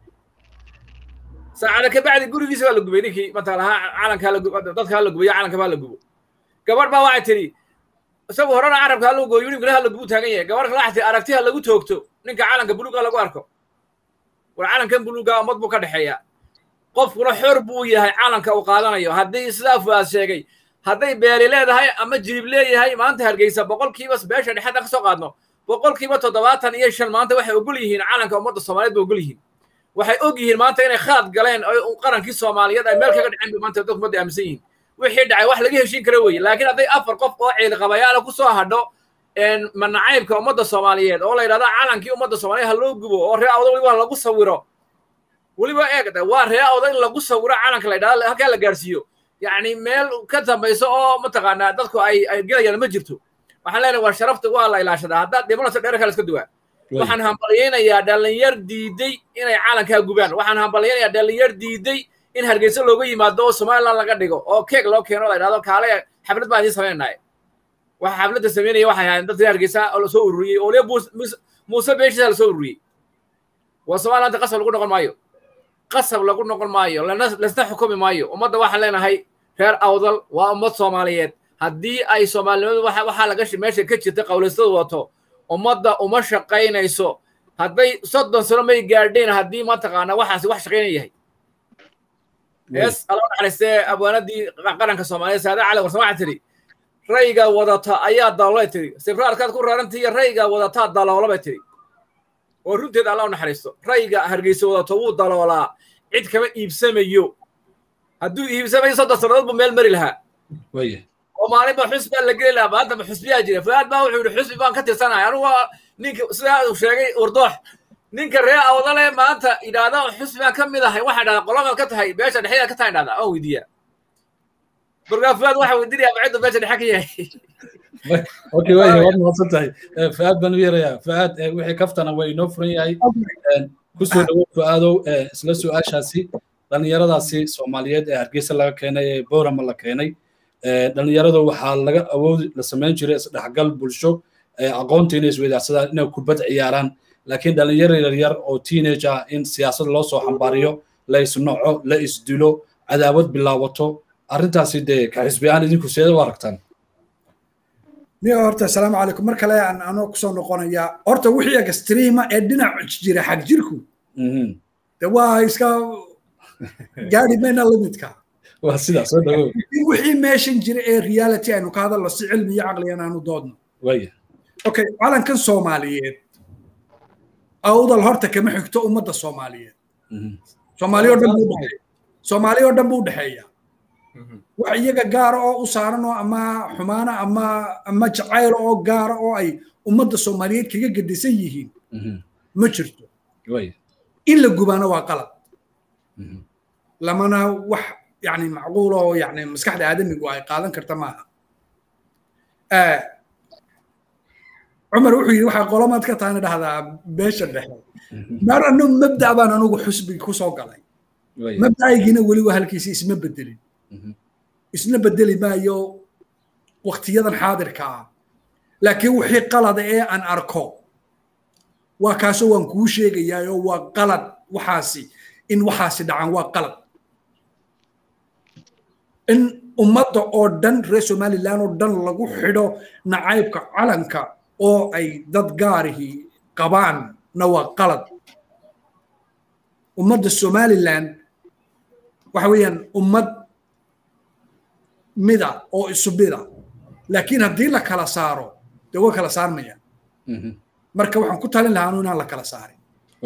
saacada ka bacdi gurigiisi baa la gubay ninkii mataqaanaa calankaa la dadkaa la gubayo calanka baa la gubo gabadh baa waxay tidhi isagu horena carabka haloo gooyo ninkuna ha la gubu taagan yahay gabadh kale waxay tidhi aragtiha lagu toogto ninka calanka buluuga lagu arko war calankan buluuga ummad buu ka dhexeeya qofkuna xor buu yahay calanka uu qaadanayo haddii sidaa fuaad sheegay hadday beeli leedahay ama jirib leeyahay maanta hargeysa boqolkiiba beesha dhexeed ka soo qaadno boqolkiiba toddobaatan iyo shan maanta waxay ogol yihiin calanka ummadda soomaaliyeed bay ogol yihiin waxay og yihiin maanta inay khalad galeen oo qarankii soomaaliyeed ay meel kaga dhiceen bay maanta dadku ummadda aaminsan yihiin wixii dhacay wax laga heshiin kara weeye laakiin hadday afar qof oo ciilqabayaala ku soo hadho manacaybka ummadda soomaaliyeed oo la yidhahdo calankii ummadda soomaaliyeed ha loo gubo oo ree awda weliba lagu sawiro weliba eeg waa ree awda in lagu sawiro calanka la yidhahdo halkaa la gaarsiiyo yacni meel ka dambayso oo mataqaanaa dadku ay ay gelayaan ma jirto waxaan leenahay waa sharafta waa la ilaashadaa haddaad dhimanayso dheerka la iska duwaa waxaan hambalyaynayaa dhalinyar diiday inay calankaa gubaan waxaan hambalyaynayaa dhalinyar diiday in hargeysa looga yimaado oo somaliland laga dhigo oo keeg loo keeno la yidhahdo kaale xaflad baan idiin samaynahay waxa xafladda sameynaya waxay ahaayeen dadkii hargeysa oo lasoo ururiyey oo liya muuse beeshiisa lasoo ururiyey waa somalilanta qasab lagu noqon maayo qasab lagu noqon maayo lasna xukumi maayo ummadda waxaan leenahay reer awdal waa ummad soomaaliyeed haddii ay soomaalinimadu waxaa laga meesha ka jirta qawlaystada wato ummadda uma shaqaynayso hadday soddon sano may gaadheen haddii mataqaana waxaasi wax shaqaynaya yahay hees alla naxariistee abwaanadii qaranka soomaaliyeed saade cali warsan waxaa tidhi rayga wadata ayaa daloolay tidhi sibraarkaad ku raarantii iyo rayga wadataa daloola bay tidhi oo runteeda alla u naxariisto rayga hargeysa wadato wuu daloolaa cid kama iibsamayo hadduu iibsamayo soddon sannadood buu meel mari lahaa oo maalinba xusbi baa la geli lahaa maantaba xusbiyaa jira fuaad baa wuxuu yidhi xusbi baan ka tirsanahay anugu ninka sidaa uu sheegay urdoox ninka ree awdale maanta yidhaahda xusbi baan ka mid ahay waxaa dhahdaa qolamaad ka tahay beesha dhexdeeda ka tahay dhahdaa waan weydiiyaa markaa fuaad waxaa weydiinaya macidda beesha dhexe ka yahay okay waaya waad mahadsan tahay fuaad baan u yeerayaa fuaad wixii kaftana waa inoo furan yahay kusoo dhawow fu'aadow isla su-aashaasi dhallinyaradaasi soomaaliyeed ee hargeysa laga keenay ee boorama la keenay dhallinyarada waxaa laga awoodi la samayn jiray isdhexgal bulsho aqoonta inay isweydaarsadaan inay kubad ciyaaraan laakiin dhallinyaro yaryar oo teenage ah in siyaasad loo soo xambaariyo la isnoco la isdilo cadaawad bilaabato arrintaasi dee ka xisbiyaan idinku seeda u aragtaan niyo horta asalaamu calaykum mar kale aan anoo kusoo noqonayaa horta wixii extreema ee dhinac jira xag jirku de waa iska gaari mayna limidka waa sidaa soo dhawow wixii meeshan jira ee reality aynu ka hadalno si cilmi iyo caqligan aanu doodno waya okay calankan soomaaliyeed awdal horta kama xigto ummadda soomaaliyeed soomaaliya oo dhan buu dhexeeya soomaaliya oo dhan buu dhexeeya wax iyaga gaara oo u saaran oo ama xumaana ama ama jacayl oo gaara oo ay ummadda soomaaliyeed kaga gedisan yihiin ma jirto in la gubaana waa qalad lamana wax yani macquul oo yani maskaxda aadamigu ay qaadan karta maaha cumar wuxuu yidhi waxaa qolomaad ka taana dhahdaa beesha dhexe mar anu mabda baan anugu xusbi ku soo galay mabda'aygiina weli waa halkiisa isma bedelin isna bedeli maayo waktiyadan xaadirka ah laakiin wixii qalada ee aan arko waa kaasoo waan kuu sheegayaa oo waa qalad waxaasi in waxaasi dhacaan waa qalad in ummadda oo dhan reer somaliland oo dhan lagu xidho nacaybka calanka oo ay dad gaarihii qabaanna waa qalad ummadda somaliland waxa weeyaan ummad mida oo isu mida laakiin haddii la kala saaro dee way kala saarmayaan marka waxaan ku talin lahaa anu inaan la kala saarin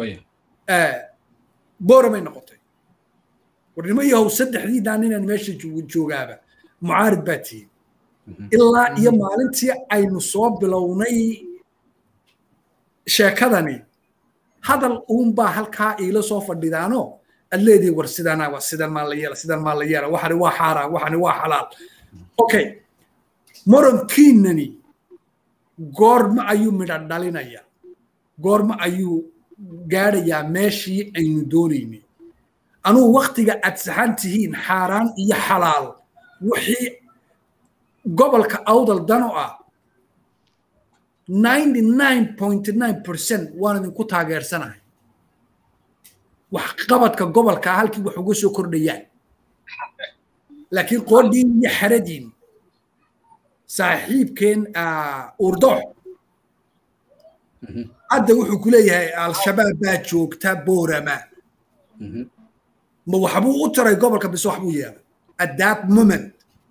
booramay noqotay warnimo yahow saddexdii daan inaan meesha joogaaba mucaarid baa tihin ilaa iyo maalintii aynu soo bilownay sheekadani hadal uunbaa halkaa iila soo fadhidaano aad leedihi war sidana waa sidan maa la yeela sidan maa la yeela waxani waa xaaraan waxani waa xalaal okay morankiinani goorma ayuu midha dhalinaya goorma ayuu gaadhayaa meeshii aynu doonaynay anugu waktiga aad saxan tihiin xaaraan iyo xalaal wixii gobolka awdal dano ah ninety nine point nine percent waan idinku taageersanahay wax qabadka gobolka halkii wax uga soo kordhayaan laakiin qoodhiin iyo xaradiin saaxiibkeen urdoox hadda wuxuu ku leeyahay al-shabaab baa joogta boorama ma waxbuu u taray gobolka bise waxbuu yeelay at that moment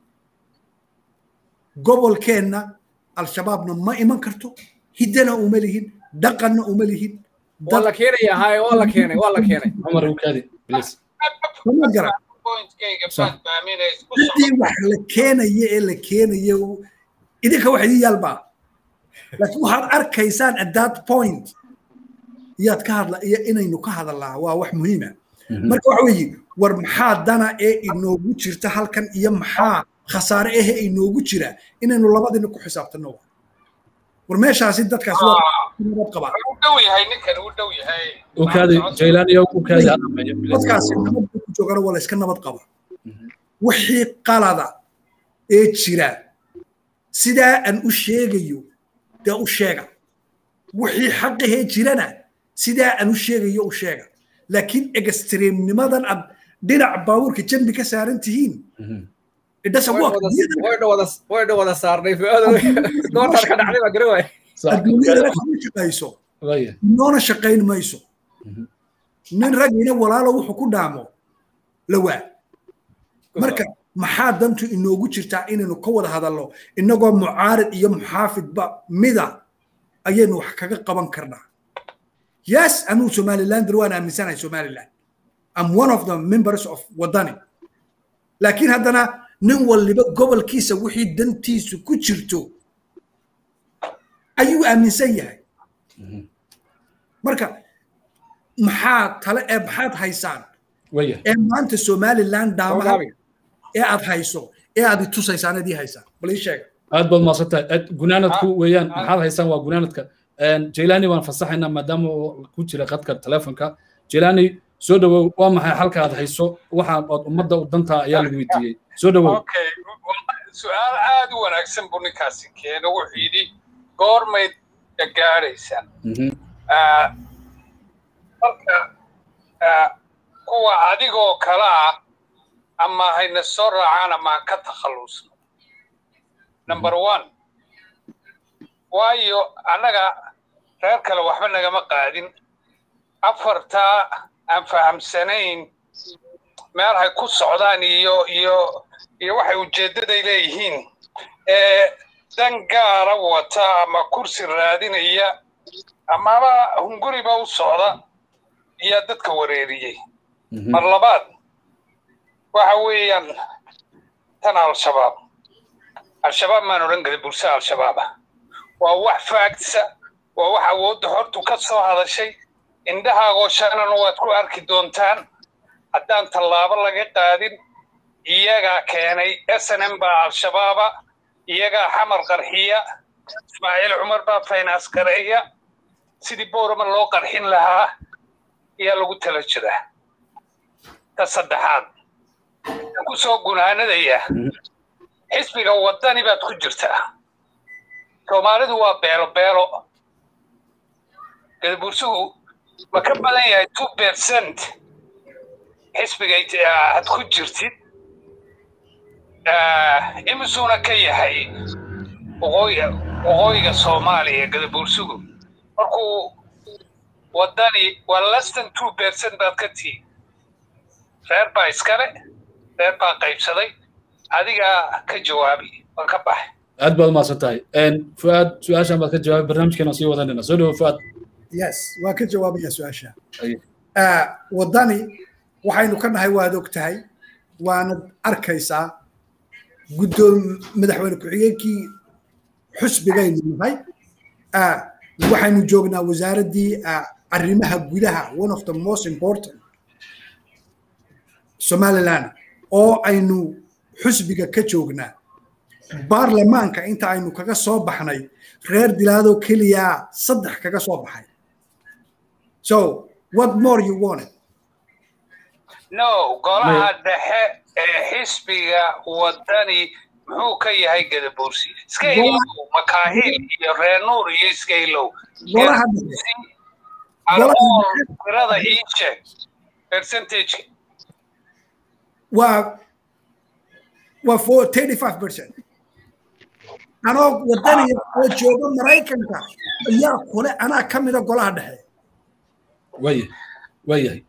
gobolkeenna al-shabaabna ma iman karto hiddana uma lihin dhaqanna uma lihin waa la keenaya haye waa la keenay waa la keenay cumar ukaadi please sama garan ciddii wax la keenaya ee la keenaya idinka wax idin yaalbaa laakiin waxaad arkaysaan at that point yaad ka hadla iyo inaynu ka hadalnaa waa wax muhiima marka waxa weeye war maxaa dana ee inoogu jirta halkan iyo maxaa khasaare ehe inoogu jira inaynu labadina ku xisaabtanno war meeshaasi dadkaasi nabad qabaa ukaadi jaylaaniyo ukaadi anameeyo dadkaasi nabad ku joogana waa la iska nabad qaba wixii qalada ee jira sidaa aan u sheegayo dee u sheega wixii xaqahee jirana sidaa aan u sheegayo u sheega laakiin extreemnimadan aad dhinac baabuurka jambi ka saaran tihiin way dhawada saarnay goortaad ka dhacday baa garaway adduunyadana kama shaqayso noona shaqayn mayso nin ragina walaalo wuxuu ku dhaamo lawaa marka maxaa dantu inoogu jirtaa inaynu ka wada hadalno inagoo mucaarid iyo muxaafidba mida ayaynu wax kaga qaban karnaa yes anuu somalilander waan aaminsanahay somaliland am one of the members of wadani laakiin haddana nin waliba gobolkiisa wixii dantiisu ku jirto ayuu aaminsan yahay marka maxaa tale ee maxaad haysaan ee maanta somaliland daamaha ee aad hayso ee aad itusaysaan adii haysaan bal ii sheega aad baad maadsantahay gunaanadku weeyaan maxaad haysaan waa gunaanadka jaylaani waan fasaxaynaa maadaama uu ku jira qadka telefonka jelaani soo dhawow waa maxay halka aad hayso waxaan ood ummadda u dantaa ayaa lagu weydiiyey soo dhawow okay su-aal aad u wanaagsan buu ninkaasi keena wuxuu yidhi goormayd gaadhaysaan marka kuwa adigoo kale ah ama hayna soo raacaan ama ha ka takhallusno number one waayo annaga reer kale waxba nagama qaadin afartaa aan fahamsanayn meel hay ku socdaan iyo iyo iyo waxay ujeeddaday leeyihiin ee dan gaara wata ama kursi raadinaya amaba hunguriba u socda ayaa dadka wareeriyey mar labaad waxa weeyaan tan al-shabaab al-shabaab maan odhan karin bulshada al-shabaaba waa wax faagtisa waa wax awoodda hortu ka soo hadashay indhahaagoo shanana waad ku arki doontaan haddaan tallaabo laga qaadin iyagaa keenay s n m baa al-shabaaba iyagaa xamar qarxiya ismaaciil cumar baa faynaas gareeya sidii boorama loo qarxin lahaa ayaa lagu tala jiraa ta saddexaad aan ku soo gunaanadaya xisbiga waddani baad ku jirtaa soomaalidu waa beelo beelo gadabursuhu ma ka badan yahay two percent xisbiga aad ku jirtid imisuuna ka yahay waqooyiga soomaaliya gadabursugu markuu waddani waa less than two percent baad ka tihi reer baa iskale reer baa qaybsaday adigaa ka jawaabi waan ka baxay aad baad umahadsan tahay fuaad su-aashan baad ka jawaabay barnaamijkeena sii wadanayna soo dhawo fuaad yes waan ka jawaabaya su-aasha waddani waxaynu ka nahay waad og tahay waanad arkaysaa guddoom madaxweyne ku-xigeenkii xusbigaynu nahay waxaynu joognaa wasaaraddii arrimaha gudaha one of the most important somaliland oo aynu xusbiga ka joognaa baarlamaanka inta aynu kaga soo baxnay reer dilaadoo keliya saddex kaga soo baxay so what more you wanted no golaha dhexe ee xisbiga waddani muxuu ka yahay gadabuursi iska ilow makaahil iyo reer nuur iyo iska ilow golaha tirada ii sheeg percentage waa waa for thirty five percent anoo waddaniga oo jooga maraykanka ayaa kule anaa ka mida golaha dhexe waya waayahay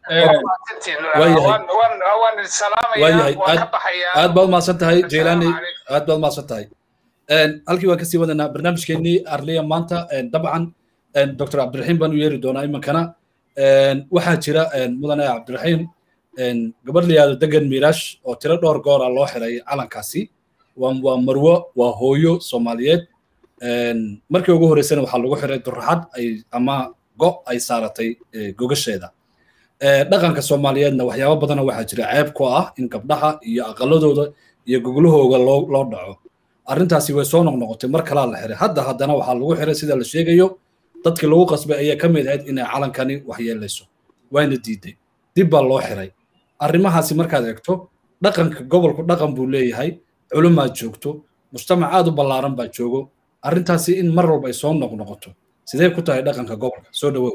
waayahay aad baad umahadsan tahay jeylaani aad baad umahadsan tahay halkii waan kasii wadanaa barnaamijkeenii arliya maanta dabcan dr cabdiraxiim baan u yeeri doonaa iminkana waxaa jira mudane cabdiraxiim gabadh la yihahdo degan miiraash oo tiro dhowr goora loo xiray calankaasi waa marwo waa hooyo soomaaliyeed markii ugu horreysana waxaa lagu xiray duraxad ay ama go ay saaratay gogasheeda dhaqanka soomaaliyeedna waxyaabo badana waxaa jira ceeb ku ah in gabdhaha iyo aqaladooda iyo goglahooga loo loo dhaco arrintaasi way soo noqnoqotay mar kalaa la xiray hadda haddana waxaa lagu xiray sida la sheegayo dadkii lagu qasbay ayaa ka mid ahayd inay calankani waxyeelayso wayna diiday dib baa loo xiray arrimahaasi markaad eegto dhaqanka gobolku dhaqan buu leeyahay culumaad joogto mujtamac aad u ballaaran baa joogo arrintaasi in mar walba ay soo noqnoqoto sidee ku tahay dhaqanka gobolka soo dhawow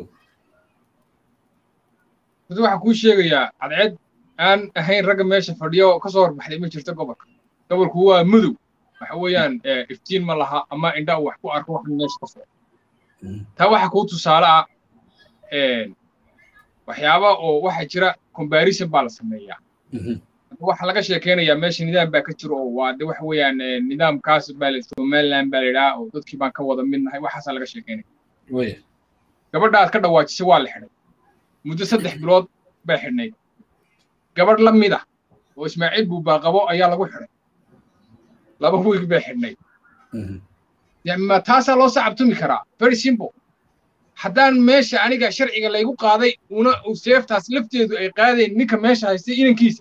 mid waxaan kuu sheegayaa cadceed aan ahayn ragga meesha fadhiya oo ka soo horbaxday ma jirto gobolka gobolku waa mudow waxa weeyaan iftiin ma laha ama indha wax ku arko wax meesha ka soo taa waxa kuu tusaale ah waxyaaba oo waxa jira comparison baa la sameeyaa waxa laga sheekeynayaa meesha nidaam baa ka jiro oo waa de waxa weeyaan nidaamkaas baa la somaliland baa la yidhaha oo dadkii baan ka wada midnahay waxaasaa laga sheekeynaya gabadha aad ka dhawaajisay waa la xidhay muddo saddex bilood bay xidhnayd gabadh la mid ah oo ismaaciil buubaaqabo ayaa lagu xidhay laba wiig bay xidhnayd ma taasaa loo sacabtumi karaa very simple haddaan meesha aniga sharciga laygu qaaday una seeftaas lafteedu ay qaadeen ninka meesha haystay inankiisa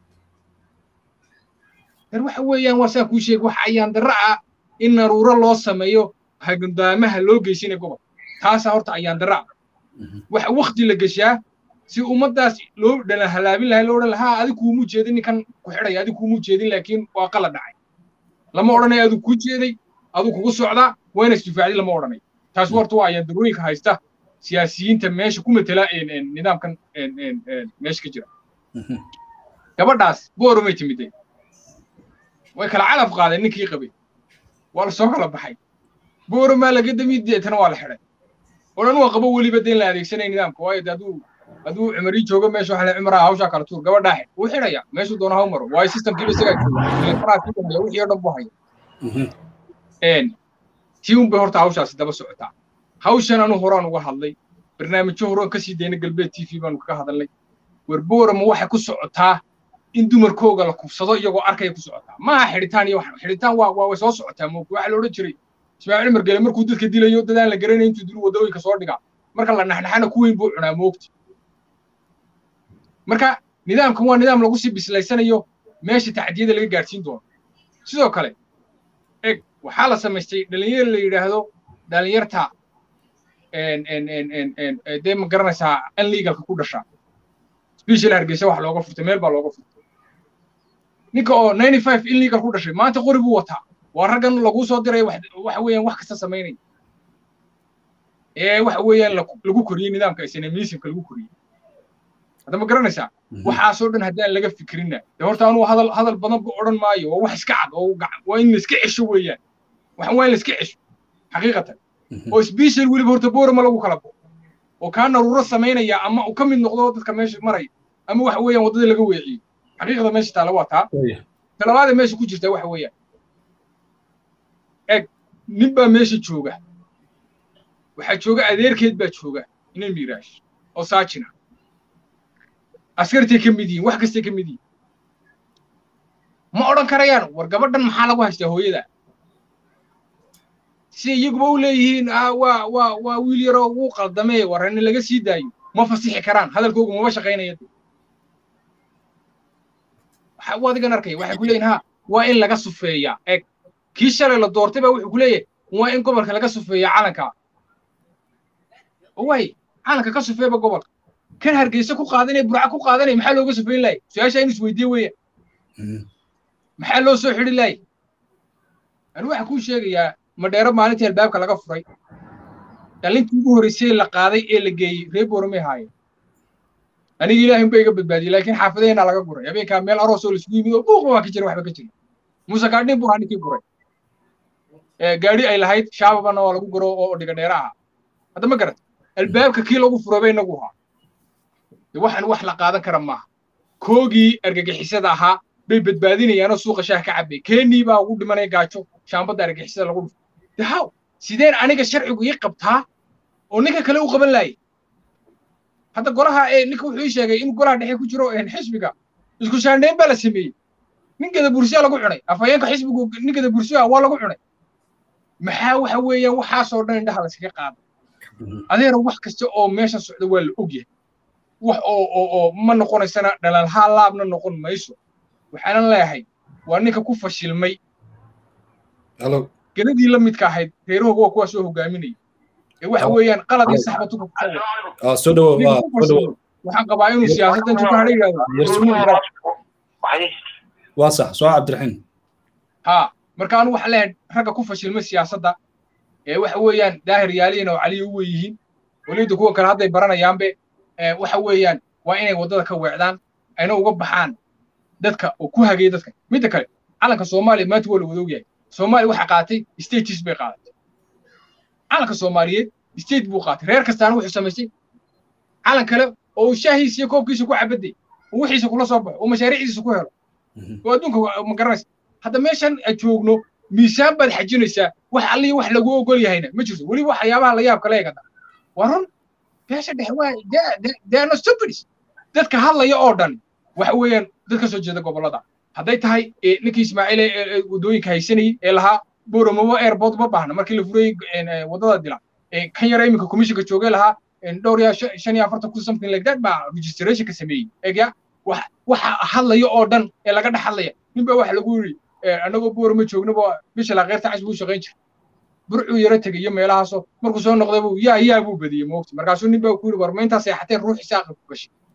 dar waxa weeyaan waa saa kuu sheeg waxa ayaan darra ah in naruuro loo sameeyo hagundaamaha loo geysinay gobol taasaa horta ayaan darra ah waxa wakti la geshaa si ummaddaas loo dhala halaabin lahay loo odhan lahaa adi kuumu jeedin ninkan ku xidhaya adi kuumu jeedin laakiin waa qalad dhacay lama odhanayo adu kuu jeeday adu kugu socdaa waa ina isdifaacdi lama odhanayo taas horta waa ayaa darooyinka haysta siyaasiyiinta meesha ku matela nidaamkan meesha ka jira gabadhaas booromay timiday way kala calaf qaadeen ninkii qabay waa la soo kala baxay booromaa laga dami deetana waa la xidhay odhan waa qabo weliba deen la adeegsanay nidaamka waayo de hadduu hadduu cumarii joogo meesha waxa la cumraa hawshaa kala tuur gabadhaa xidh wuu xidhaya meeshuu doona haw maro waayo systemkiiba isagaa jooga wixii oo dhan buu haya tii un bay horta hawshaasi daba socotaa hawshan anu horaan uga hadlay barnaamijyo horaan kasii dayna galbeed t v baanu kaga hadalnay werboorama waxay ku socotaa in dumarkooga la kufsado iyagoo arkaya ku socotaa maaha xidhitaan iyo xidhitaan waa waa way soo socotaa moogta waxaa la odhan jiray ismaaciil margele markuu dadka dilayo dadaan la garanayn intuu dilu wadooyinka soo dhigaa marka la naxnaxana ku weyn buu cunaa moogta marka nidaamkan waa nidaam lagu sii bislaysanayo meesha tacdiyada laga gaadhsiin doono sidoo kale eg waxaa la samaystay dhalinyar la yidhaahdo dhalinyarta dee ma garanaysaa unlegalka ku dhasha special hargeysa wax looga furtay meel baa looga furtay ninka oo ninety five illegal ku dhashay maanta qori buu wataa waa raggan laguu soo diray waxa weeyaan wax kasta samaynaya ee waxa weeyaan lagu koriyey nidaamka islamismka lagu koriyey hadda ma garanaysaa waxaasoo dhan haddaan laga fikrinna de horta anuu hadal hadal badan bu odhan maayo waa wax iska cad oo waa in la iska cesho weeyaan waxan waa in la iska cesho xaqiiqatan oo special weliba horta boorama lagu kala bo oo kaa naruuro samaynaya ama uu ka mid noqdo dadka meesha maraya ama waxa weeyaan waddada laga weeciyo xaqiiqda meesha taala waa taa talabaada meesha ku jirta waxa weeyaan eg nin baa meesha jooga waxaa jooga adeerkeed baa jooga inan miiraash oo saajina askartay ka mid yihiin wax kastay ka mid yihiin ma odhan karayaan war gabadhan maxaa lagu haystaa hooyada si iyaguba u leeyihiin waa waa waa wiil yaroo wuu qaldamee warani laga sii daayo ma fasixi karaan hadalkoogu mama shaqaynaya waxa adigan arkaya waxay ku leeyihin ha waa in laga sufeeyaa eg kii shalay la doortay baa wuxuu ku leeyahay waa in gobolka laga sufeeyaa calanka way calanka ka sufeeba gobolka kan hargeysa ku qaadanaya burca ku qaadanaya maxaa looga sufeyn lahay su-aasha in isweydiye weeya maxaa loo soo xidhi lahay ani waxaa kuu sheegayaa madheero maalintii albaabka laga furay dhalintii ugu horreysay la qaaday ee la geeyey reer boormay haayeen aniga ilaahay unba iga badbaadiyey laakiin xaafadaheenaa laga guray habeenkaa meel aroos oo laisugu yimid oo buuqba waa ka jira waxba ka jira muuse gaadhin buu ahaa ninkii guray gaadhi ay lahayd shaababana waa lagu guro oo dhiga dheera aha hadda ma garat albaabka kii lagu furay bay inagu ahaa waxaan wax la qaadan kara maaha koogii argagixisada ahaa bay badbaadinayaanoo suuqa shaah ka cabay keenii baa ugu dhimanaya gaajo shaambadda argagixisada lagu dhufo dahaw sideen aniga sharcigu ii qabtaa oo ninka kale u qaban laayay hadda golaha ee ninka wuxuu ii sheegay in golaha dhexe ku jiro xisbiga isku shaandhayn baa la sameeyey ninkada bursiya lagu cunay afhayeenka xisbigu ninkada bursiya waa lagu cunay maxaa waxa weeyaan waxaasoo dhan indhaha layskaga qaada adeera wax kasta oo meesha socda waa la ogyahay wax oo oo oo ma noqonaysana dhalalhaa laabna noqon mayso waxaanan leeyahay waa ninka ku fashilmay geladii la midka ahayd reerahooga waa kuwaa soo hogaaminaya ee waxa weeyaan qalad iyo saxba tuka waxaan qabaa inuu siyaasaddan tuka hadha yidhahdo waa sax soo cabdiraxiim ha marka anu waxaan leeyahay ragga ku fashilmay siyaasadda ee waxa weeyaan daahir yaaliina oo caliya u weyihiin weliba kuwa kale hadday baranayaanbe waxa weeyaan waa inay waddada ka weecdaan ayna uga baxaan dadka oo ku hagaya dadka midda kale calanka soomaaliya maanta waa la wada ogyahay soomaaliya waxaa qaatay states bay qaadatay calanka soomaaliyeed state buu qaatay reer kastaana wuxuu samaystay calan kale oo shaahiisa iyo koobkiisa ku cabaday oo wixiisa kula soo baxo oo mashaariicdiisa ku helo oo adduunka ma garanaysa hadda meeshan aad joogno miisaan baad xajinaysaa wax allihi wax lagu ogol yahayna ma jirto weliba waxyaabaha la yaab kale eegada waa run beesha dhexe waa they are not stupids dadka hadlaya oo dhan waxa weeyaan dad ka soo jeeda gobollada hadday tahay ninkii ismaaciil ee waddooyinka haysanayay ee lahaa boromowo airport ma baahna markii la furayey waddada dila kan yara iminka commissionka joogay lahaa dhowr ya shan iyo afartan kun something like that baa registrationka sameeyey egya waxa hadlaya oo dhan ee laga dhex hadlaya nin baa waxa lagu yidhi annagoo boromo joognaba bisha laqeyrta cas buu shaqayn jiray burcuu yaro tegay iyo meelahaasoo markuu soo noqday buu yaa yaa buu badiyey moogta markaasuu nin baa ku yidhi war ma intaas seexatee ruux isaaqa ku gashay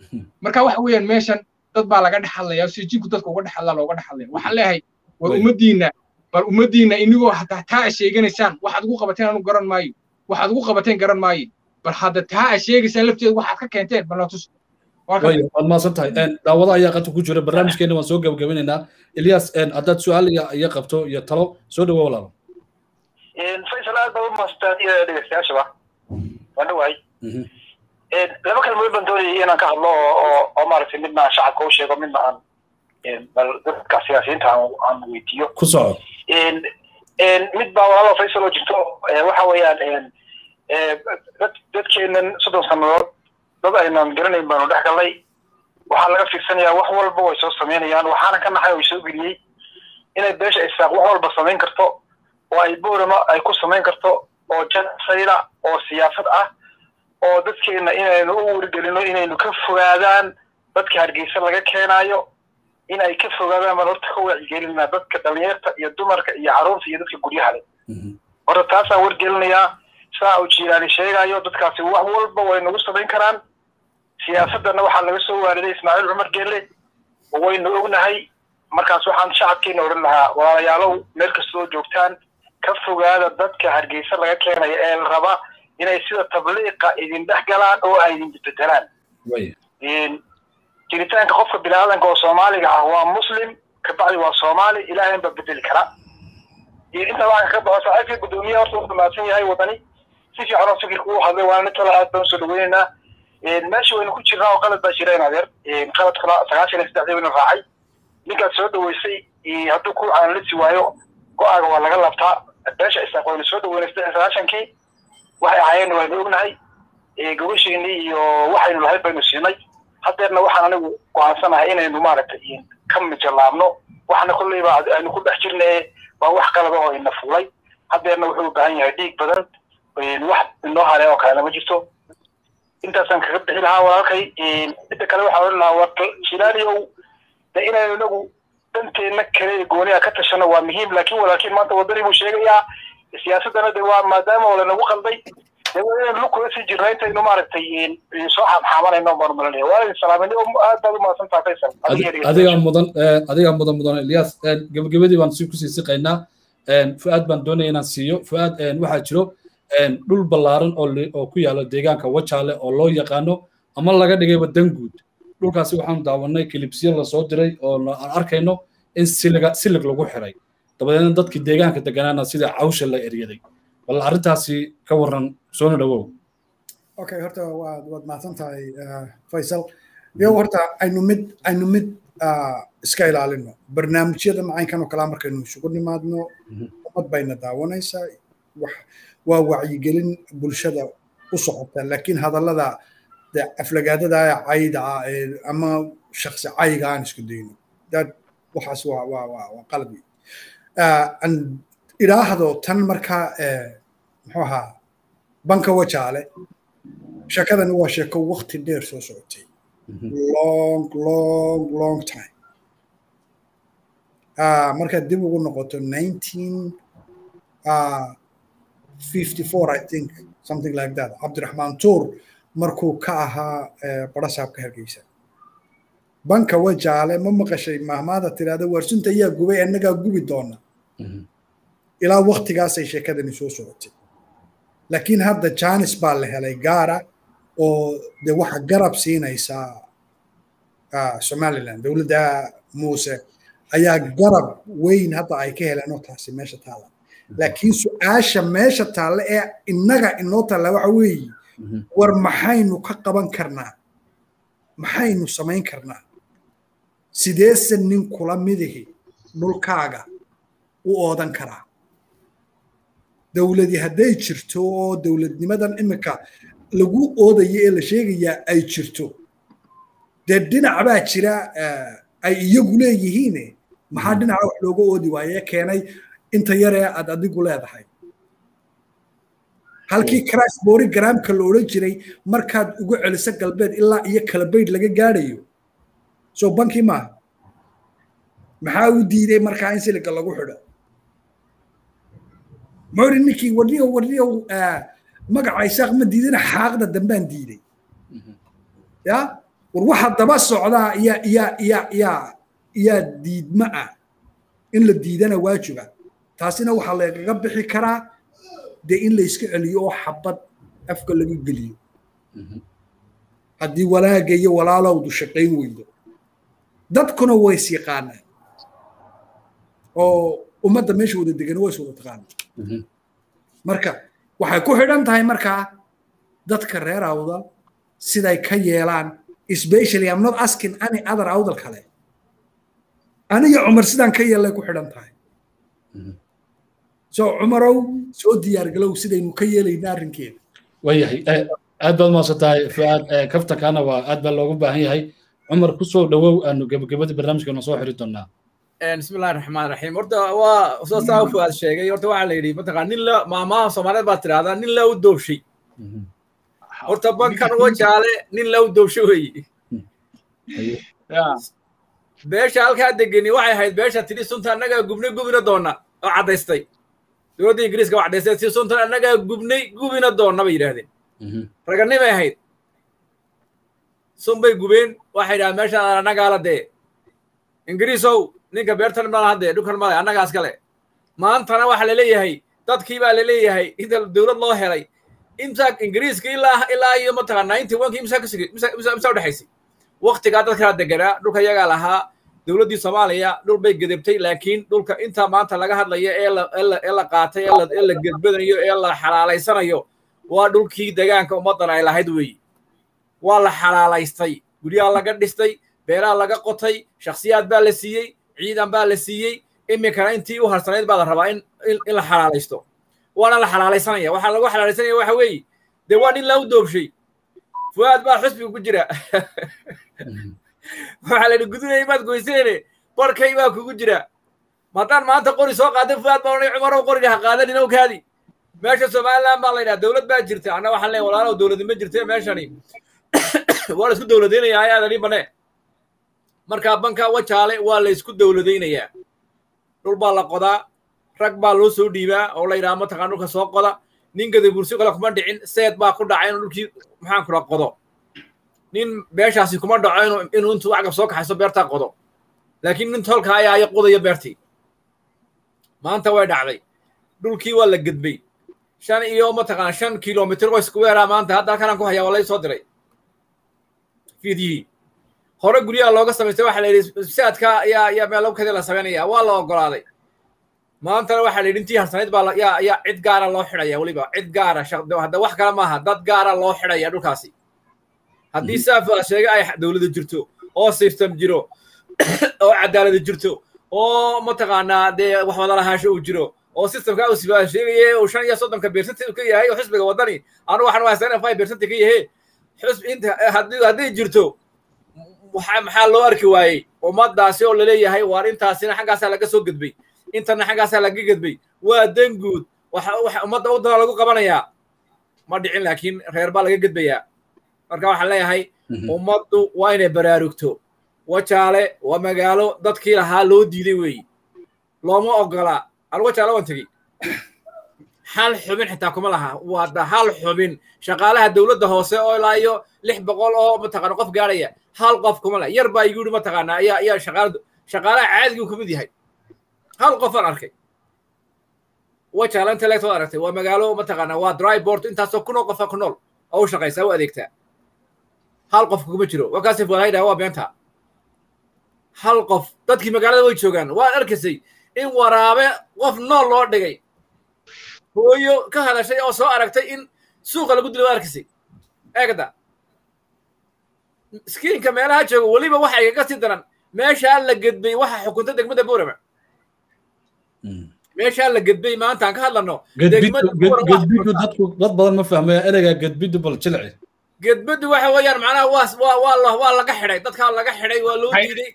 marka waxa weeyaan meeshan dad baa laga dhex hadlaya si jinku dadka uga dhex hadlaa looga dhex hadlaya waxaan leeyahay war ummaddiinna bal ummaddiinna inigoo hataa taa a sheeganaysaan waxaad ugu qabateen anu garan maayo waxaad ugu qabateen garan maayo bal hadda taa a sheegaysaan lafteeda waxaad ka keenteen bal natus waad mahadsan tahay daawado ayaa qadka ku jira barnaamijkeena waan soo gabagabinaynaa ilyas haddaad su-aal iyo qabto iyo talo soo dhawo walaalo faysal aad baa u mahadsantaad iyo dhegeystayaashaba waan dhawahay laba kalmood baan doonayay inaan ka hadlo oo oo maaragtay midna aan shacabka u sheego midna aan bal dadka siyaasiyiinta aan weydiiyo ku soco mid baa walaalo faysal oo jirto waxa weeyaan dadkeenan soddon sannadood dad aynan garanayn baanu dhex galnay waxaa laga fiirsanayaa wax walba way soo samaynayaan waxaana ka naxay oo soo geliyey inay beesha isaaq wax walba samayn karto oo ay boorama ay ku samayn karto oo jansayda oo siyaasad ah oo dadkeena inaynu u wargelino inaynu ka fogaadaan dadka hargeysa laga keenaayo in ay ka fogaadaan baan horta ka wacyigelinaa dadka dhalinyarta iyo dumarka iyo carruurta iyo dadka guryaha leh horta taasaan wargelinayaa saa uu jiilaani sheegayo dadkaasi wax walba way nagu samayn karaan siyaasadana waxaa laga soo waariday ismaaciil cumar geelle waynu ognahay markaas waxaan shacabkeena odhan lahaa walaalayaalow meel kastoo joogtaan ka fogaada dadka hargeysa laga keenaya ee la raba inay sida tabliiqa idin dhex galaan oo ay idin bedelaan jiritaanka qofka biniaadanka oo soomaaliga ah waa muslim kabacdi waa soomaali ilaahayn baa bedeli kara intaa waxaan ka baxo saaxiibkii guddoomiyaha horta wuxuu mahadsan yahay wadani si fiican oo fikirka uu hadlay waana mid kale aad baan usoo dhaweynaynaa meesha waynu ku jirnaa oo qalad baa jira in adeer qaladkuna sagaashan iyo saddexdii waynu raacay ninkaad soo dhaweysay hadduu ku aanlisi waayo go-aaga waa laga labtaa beesha isaaq waynu soo dhaweynay saddex iyo sagaashankii waxay ahaayeenna waynu ognahay gobashiinii iyo waxaynu lahayd baynu siinay haddeerna waxaan anigu go-aansanahay inaynu maaragtay ka mijalaabno waxna kolleyba aynu ku dhex jirna waa wax qalada oo ina fuulay haddeerna wuxuu u baahan yahay dhiig badan wax inoo hare oo kalena ma jirto intaasaan kaga bixi lahaa walaalkay midda kale waxaa odhan lahaa war shilaaliyow de inaynu inagu danteenna kale ee gooniha ka tashano waa muhiim laakiin walaalkiin maanta wadani buu sheegayaa siyaasaddana de waa maadaama oo lanagu qalday de waa inaynu lukula sii jirna intaynu maaragtay soo xaamxaamanayno baanu malanaya waa idin salaaminay aad baad u mahadsan tahay faysal adigaa mudan adigaa mudan mudan ilyas gebagabadii baan si kusii siqaynaa fu'aad baan doonaya inaan siiyo fu'aad waxaa jiro dhul ballaaran oo ku yaala deegaanka wajaale oo loo yaqaano ama laga dhigayba danguud dhulkaasi waxaanu daawanay kilibsyo lasoo diray oo aan arkayno in siliga silig lagu xiray dabadeedna dadkii deegaanka deganaana sida cawsha la eryaday bal arrintaasi ka warran soona dhawow okay horta waad waad mahadsan tahay faysal iyo horta aynu mid aynu mid iska ilaalino barnaamijyada macaynkan oo kalaa markaynu isugu nimaadno ummad bayna daawanaysaa wax waa wacyigelin bulshada u socota laakiin hadallada de aflagaadada cayda ah ee ama shaksi cayga aan isku dayno dad waxaas waa waa waa waa qalad wey aan idhaahdo tan markaa muxuu ahaa banka wajaale sheekadani waa sheeko waqti dheer soo socotay long long long time markaad dib ugu noqoto nineteen fifty four i think something like that cabdiraxmaan tuur markuu ka ahaa barasaabka hargeysa banka wajaale ma maqashay mahmaada tirahda waarsunta ayaa gubay annagaa gubi doona ilaa waktigaasay sheekadani soo socotay laakiin hadda janis baa la helay gaara oo de waxa garab siinaysaa somaliland dowladda muuse ayaa garab weyn hadda ay ka heleen oo taasi meesha taala laakiin su-aasha meesha taalla ee innaga inoo taalla waxa weeye war maxaynu ka qaban karnaa maxaynu samayn karnaa sideese nin kula midihi dhulkaaga u oodan karaa dowladi hadday jirto oo dowladnimadan imika lagu oodayo ee la sheegayaa ay jirto dee dhinac baa jira ay iyagu leeyihiin maxaa dhinaca wax looga oodi waaye keenay inta yaree aad adigu leedahay halkii crash bori garaamka la odhan jiray markaad ugu celiso galbeed ilaa iyo kalabayd laga gaadhayo soo banki maaha maxaa u diiday markaa in siliga lagu xidho muxuu ninkii warniyo warniyo magaca isaaq ma diidina xaaqda dambaan diiday ya war waxa daba socdaa yaa yaa yaa yaa yaa diidma ah in la diidana waajiba taasina waxaa lagaga bixi karaa dee in la iska celiyo oo xabad afka laga geliyo haddii walaaga iyo walaalowdu shaqayn weydo dadkuna way is yaqaanaan oo ummadda meesha wada degan way is wada taqaanaan marka waxay ku xidhan tahay markaa dadka reer awdal siday ka yeelaan especially I'm not asking any other awdal kale aniga cumar sidaan ka yeelay ku xidhan tahay so cumarow soo diyaargalow sidaynu ka yeelayna arrinkeeda waayahay aad baad maasan tahay fuaad kaftankaana waa aad baa loogu baahan yahay cumar ku soo dhowow aanu gebagabadii barnaamijkeena soo xiri doonaa بسم الله الرحمن الرحيم horta waa soo saa fuaad sheegay horta waxaa la yidhi mataqaa nin la maamaha soomaaliyeed baa tirahdaa nin la u doobshay horta bankan wajaale nin la u doobshay weeye beesha halkaa degeni waxay ahayd beesha tidhi sunta annagaa gubnay gubina doona oo caddaystay dowladda ingiriiska waa caddaystay si suntan annagaa gubnay gubina doona bay yidhaahdeen raganimay ahayd sun bay gubeen waxay yidhahdeen meeshaan annagaa la dee ingiriisow ninka beertan ma laha dee dhulkan male annagaas kale maantana waxaa laleeyahay dadkii baa laleeyahay inta dowlad loo helay inta ingiriiska ilaa ilaa iyo mataqaa ninety one kii imsaa kasugay imsaa udhexaysay waktigaa dadkaa deganaa dhulka iyagaa lahaa dowladdii soomaaliya dhul bay gedebtay laakiin dhulka inta maanta laga hadlayo ee la ee la qaatay ee la gedbanayo ee la xalaalaysanayo waa dhulkii degaanka ummaddan ay lahayd weeye waa la xalaalaystay guryaha laga dhistay beeraha laga qotay shakhsiyaad baa la siiyey ciidan baa la siiyey iminkana intii u harsanayd baa la rabaa in in la xalaalaysto waana la xalaalaysanaya waxaa lagu xalaalaysanaya waxa weeye dee waa nin lau doobshay fuaad baa xusbiga ku jira waxaa la yidhi gudunay maad goyseene barkay baa kugu jira maadaan maanta qori soo qaaday fuaad baa odhanay cumarow qoriga ha qaadanin ow kaadi meesha somaliland baa la yidhaha dowlad baa jirta anna waxaan leeyahay walaalow dowladi ma jirte meeshani waa la isku dowladaynayaa ayaad adhi bane markaa banka wajaale waa la isku dowladaynayaa dhul baa la qodaa rag baa loo soo dhiibaa oo la yidhaha mataqaan dhulka soo qoda nin gadabursi kale kuma dhicin seed baa ku dhacay inuu dhulkii maxaan kula qodo nin beeshaasi kuma dhaco inuu inuu intuu wacgab soo kaxayso beertaa qodo laakiin nin tolka ayaa aya qodayo beertii maanta way dhacday dhulkii waa la gedbay shan iyo mataqaan shan kilomitr oo squarea maanta hadda halkanaan ku hayaa waa lay soo diray fiidyihii hore guryaha looga samaystay waxaa la yidhi saadka ayaa ayaa meelowkadii la samaynaya waa la ogolaaday maantana waxaa la yidhi intii harsanayd baa yaa yaa cid gaara loo xidhaya weliba cid gaara hadda wax kale maaha dad gaara loo xidhaya dhulkaasi haddii saafa sheega ay dowlada jirto oo system jiro oo cadaalada jirto oo mataqaanaa dee wax wada lahaasho uu jiro oo systemka uu sibaa sheegaya uu shan iyo soddonka beersanti ka yahay oo xisbiga waddani anu waxaan waa seven five beersanti ka yahe xisb inta haddii hadday jirto waxa maxaa loo arki waayey ummadaasi oo laleeyahay waar intaasina xaggaasaa laga soo gedbay intana xaggaasaa laga gedbay waa dan guud waxa waxa ummadda waddanka lagu qabanayaa ma dhicin laakiin reer baa laga gedbayaa marka waxaan leeyahay ummaddu waa inay baraarugto wajaale waa magaalo dadkii lahaa loo diiday weeyi looma ogola anu wajaale waan tegey hal xubin xitaa kuma laha waa hal xubin shaqaalaha dowladda hoose oo ilaa iyo lix boqol oo mataqaana qof gaaraya hal qof kuma leh yar baa igu yidhi mataqaana ayaa ayaa shaqaala shaqaalaha caadigii ka mid yahay hal qofaan arkay wajaale intellectual aragtay waa magaalo mataqaana waa dry board intaasoo kunoo qofa ku nool oo u shaqaysaa u adeegtaa hal qof kuma jiro waa kaasif walaydhaha waa beenta hal qof dadkii magaalada way joogaan waad arkaysay in waraabe qof nool loo dhigay hooyo ka hadashay oo soo aragtay in suuqa lagu dilo waa arkaysay eegda skiinka meelaha jooga weliba waxa igaga sii daran meeshaa la gedbay waxa xukunta degmada boorama meeshaa la gedbay maanta aan ka hadlano gedbidu dadku dad badan ma fahmaya ereyga gedbidu bal jilci gedbadu waxa weeyaan macnaha waa waa waa la waa laga xidhay dadkaa laga xidhay waa loo diiday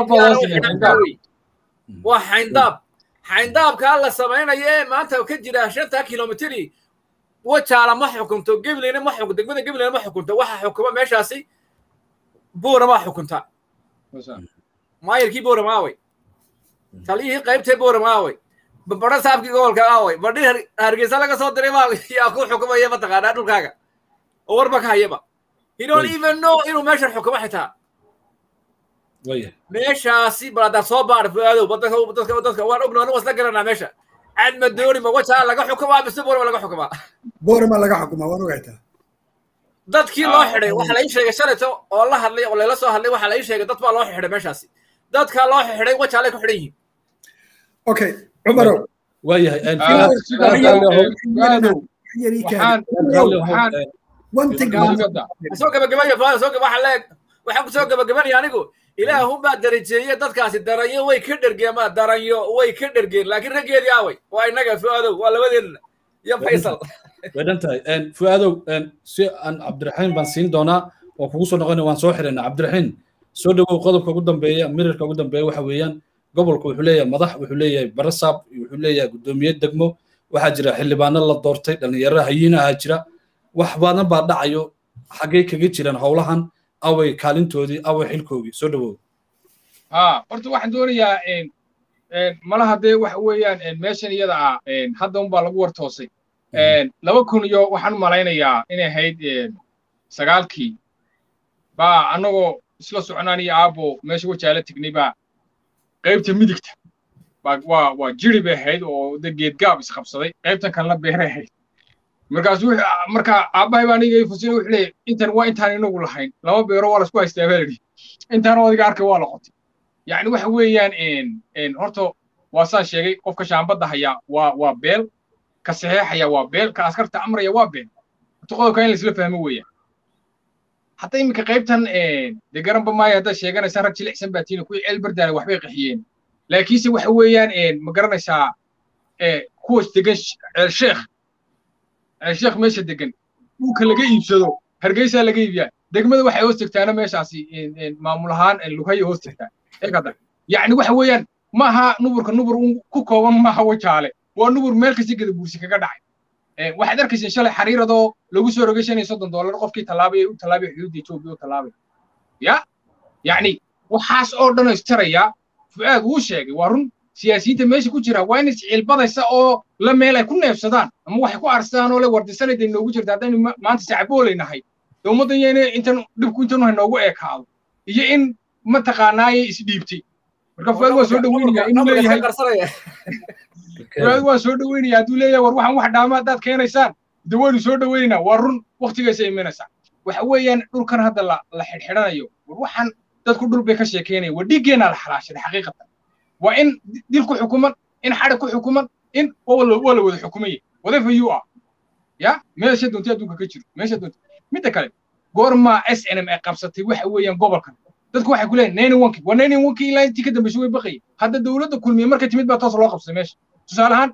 waa xayndaab xayndaabkaa la samaynayo ee maanta ka jira shanta kilomitri wajaala ma xukunto gebleyna ma xukunto degmada gebleyna ma xukunto waxa xukuma meeshaasi buurama xukunta maayarkii buurama aaway taliyihii qaybtee buurama aaway badho saabkii gobolka aaway badhi hargeysa laga soo diray baa yaa ku xukumaya mataqaanaa dhulkaaga oo warba ka hayaba he don't even know inuu meeshan xukumo xitaa waya meeshaasi bal haddaad soo baar fuaadow dadka dadka dadka waan ogno anigu isla garanaa meesha cad ma dooni ma wajaa laga xukumaa mise boorma laga xukumaa boorama laga xukumaa waan ogaytaa dadkii loo xidhay waxa la ii sheegay shalayto oo la hadlay oo layla soo hadlay waxa la ii sheegay dad baa loo xidhay meeshaasi dadkaa loo xidhay wajaalay ku xidhan yihiin okay cumarow waayahay one thing soo gabagabaya fuaad soo waxaa leeg waxaan ku soo gabagabanaya anigu ilaahunbaa darajeeye dadkaasi daranyo way ka dhergeen ma daranyo way ka dhergeen laakiin raggeedii aaway waa innaga fu'aadow waa labadeenna iyo faysal way dhan tahay fu'aadow si aan cabdiraxiim baan siin doonaa oo kugu soo noqonaya waan soo xidhaynaa cabdiraxiim soo dhowow qodobka ugu dambeeya mirirka ugu dambeeya waxa weeyaan gobolku wuxuu leeyahay madax wuxuu leeyahay barasaab wuxuu leeyahay guddoomiye degmo waxaa jira xildhibaano la doortay dhallinyaro hayiinaha jira wax badan baa dhacayo xaggay kaga jiraan howlahan away kaalintoodii away xilkoogii soo dhowow ha horta waxaan doonayaa malaha dee waxa weeyaan meeshan iyada ah hadda unbaa lagu wartoosay laba kun iyo waxaan u malaynayaa inay ahayd sagaalkii baa annagoo isla soconaan iyo aabo meesha wajaala tegnay baa qaybta midigta waa waa jiri bay ahayd oo de geedgaab isqabsaday qaybtan kalena beeray ahayd markaas marka aabbahay baa aniga fasina wuxuu leeyahay intan waa intaan inagu lahayn laba beero waa lasku haystaa baa lidhi intaan adiga arkay waa la qotay yacni waxa weeyaan horta waa saan sheegay qofka shaambadda hayaa waa waa beel ka saxeexaya waa beel ka askarta amraya waa beel horta qodobka in laisla fahmo weeyaan hadda iminka qaybtan dee garanba maayo haddaad sheeganaysaan rag jilicsan baa tiina kuwii ceelbardaana waxbay qaxiyeen laakiinse waxa weeyaan ma garanaysaa kuwas degan ceelsheekh ceelsheekh meesha degan dhulka laga iibsado hargeysaa laga iibiyaa degmada waxay hoos tegtaana meeshaasi maamul ahaan lugaya hoos tegtaa eegada yacni waxa weeyaan maaha nuburka nubur ku kooban maaha wajaale waa nubur meel kasta geda buursi kaga dhacay waxaad arkayseen shalay xariiradoo lagu soo rogay shan iyo soddon doolar qofkii tallaabay u tallaabay xuduudda etoobiya u tallaabay ya yacni waxaas oo dhan istarayaa fu'aad wuu sheegay waa run siyaasiyiinta meesha ku jira waa inay isciilbadaysa oo la meel ay ku neefsadaan ama waxay ku arsadaan oo le wardisanayda inoogu jirta haddaynu maanta sacbooleynahay dee ummaddan iyo inay intan dhibku intanu haynoogu eekaado iyo in mataqaanaaye isdhiibtay marka fuaad waa soo dhoweynayaa inuu leeyahay fuaad waa soo dhoweynayaa hadduu leeyahay war waxaan wax dhaama haddaad keenaysaan de waynu soo dhoweynaynaa waa run waktigaysa imanaysaa waxa weeyaan dhulkan hadda la la xidhxidhanayo war waxaan dadku dhul bay ka sheekeynaya war dhiiggeenaa la xalaashaday xaqiiqatan waa in dil ku xukuman in xadhig ku xukuman in waa la wada xukumaya whatever you are ya meesha doontay adduunka ka jiro meesha doontay midda kale goormaa s n m ay qabsatay waxa weeyaan gobolkan dadku waxay ku leeyihin nine one waa nine one ilaa intii ka dambeysay way baqayay hadda dowladda kulmiye markay timid baa toos loo qabsay meesha tusaale ahaan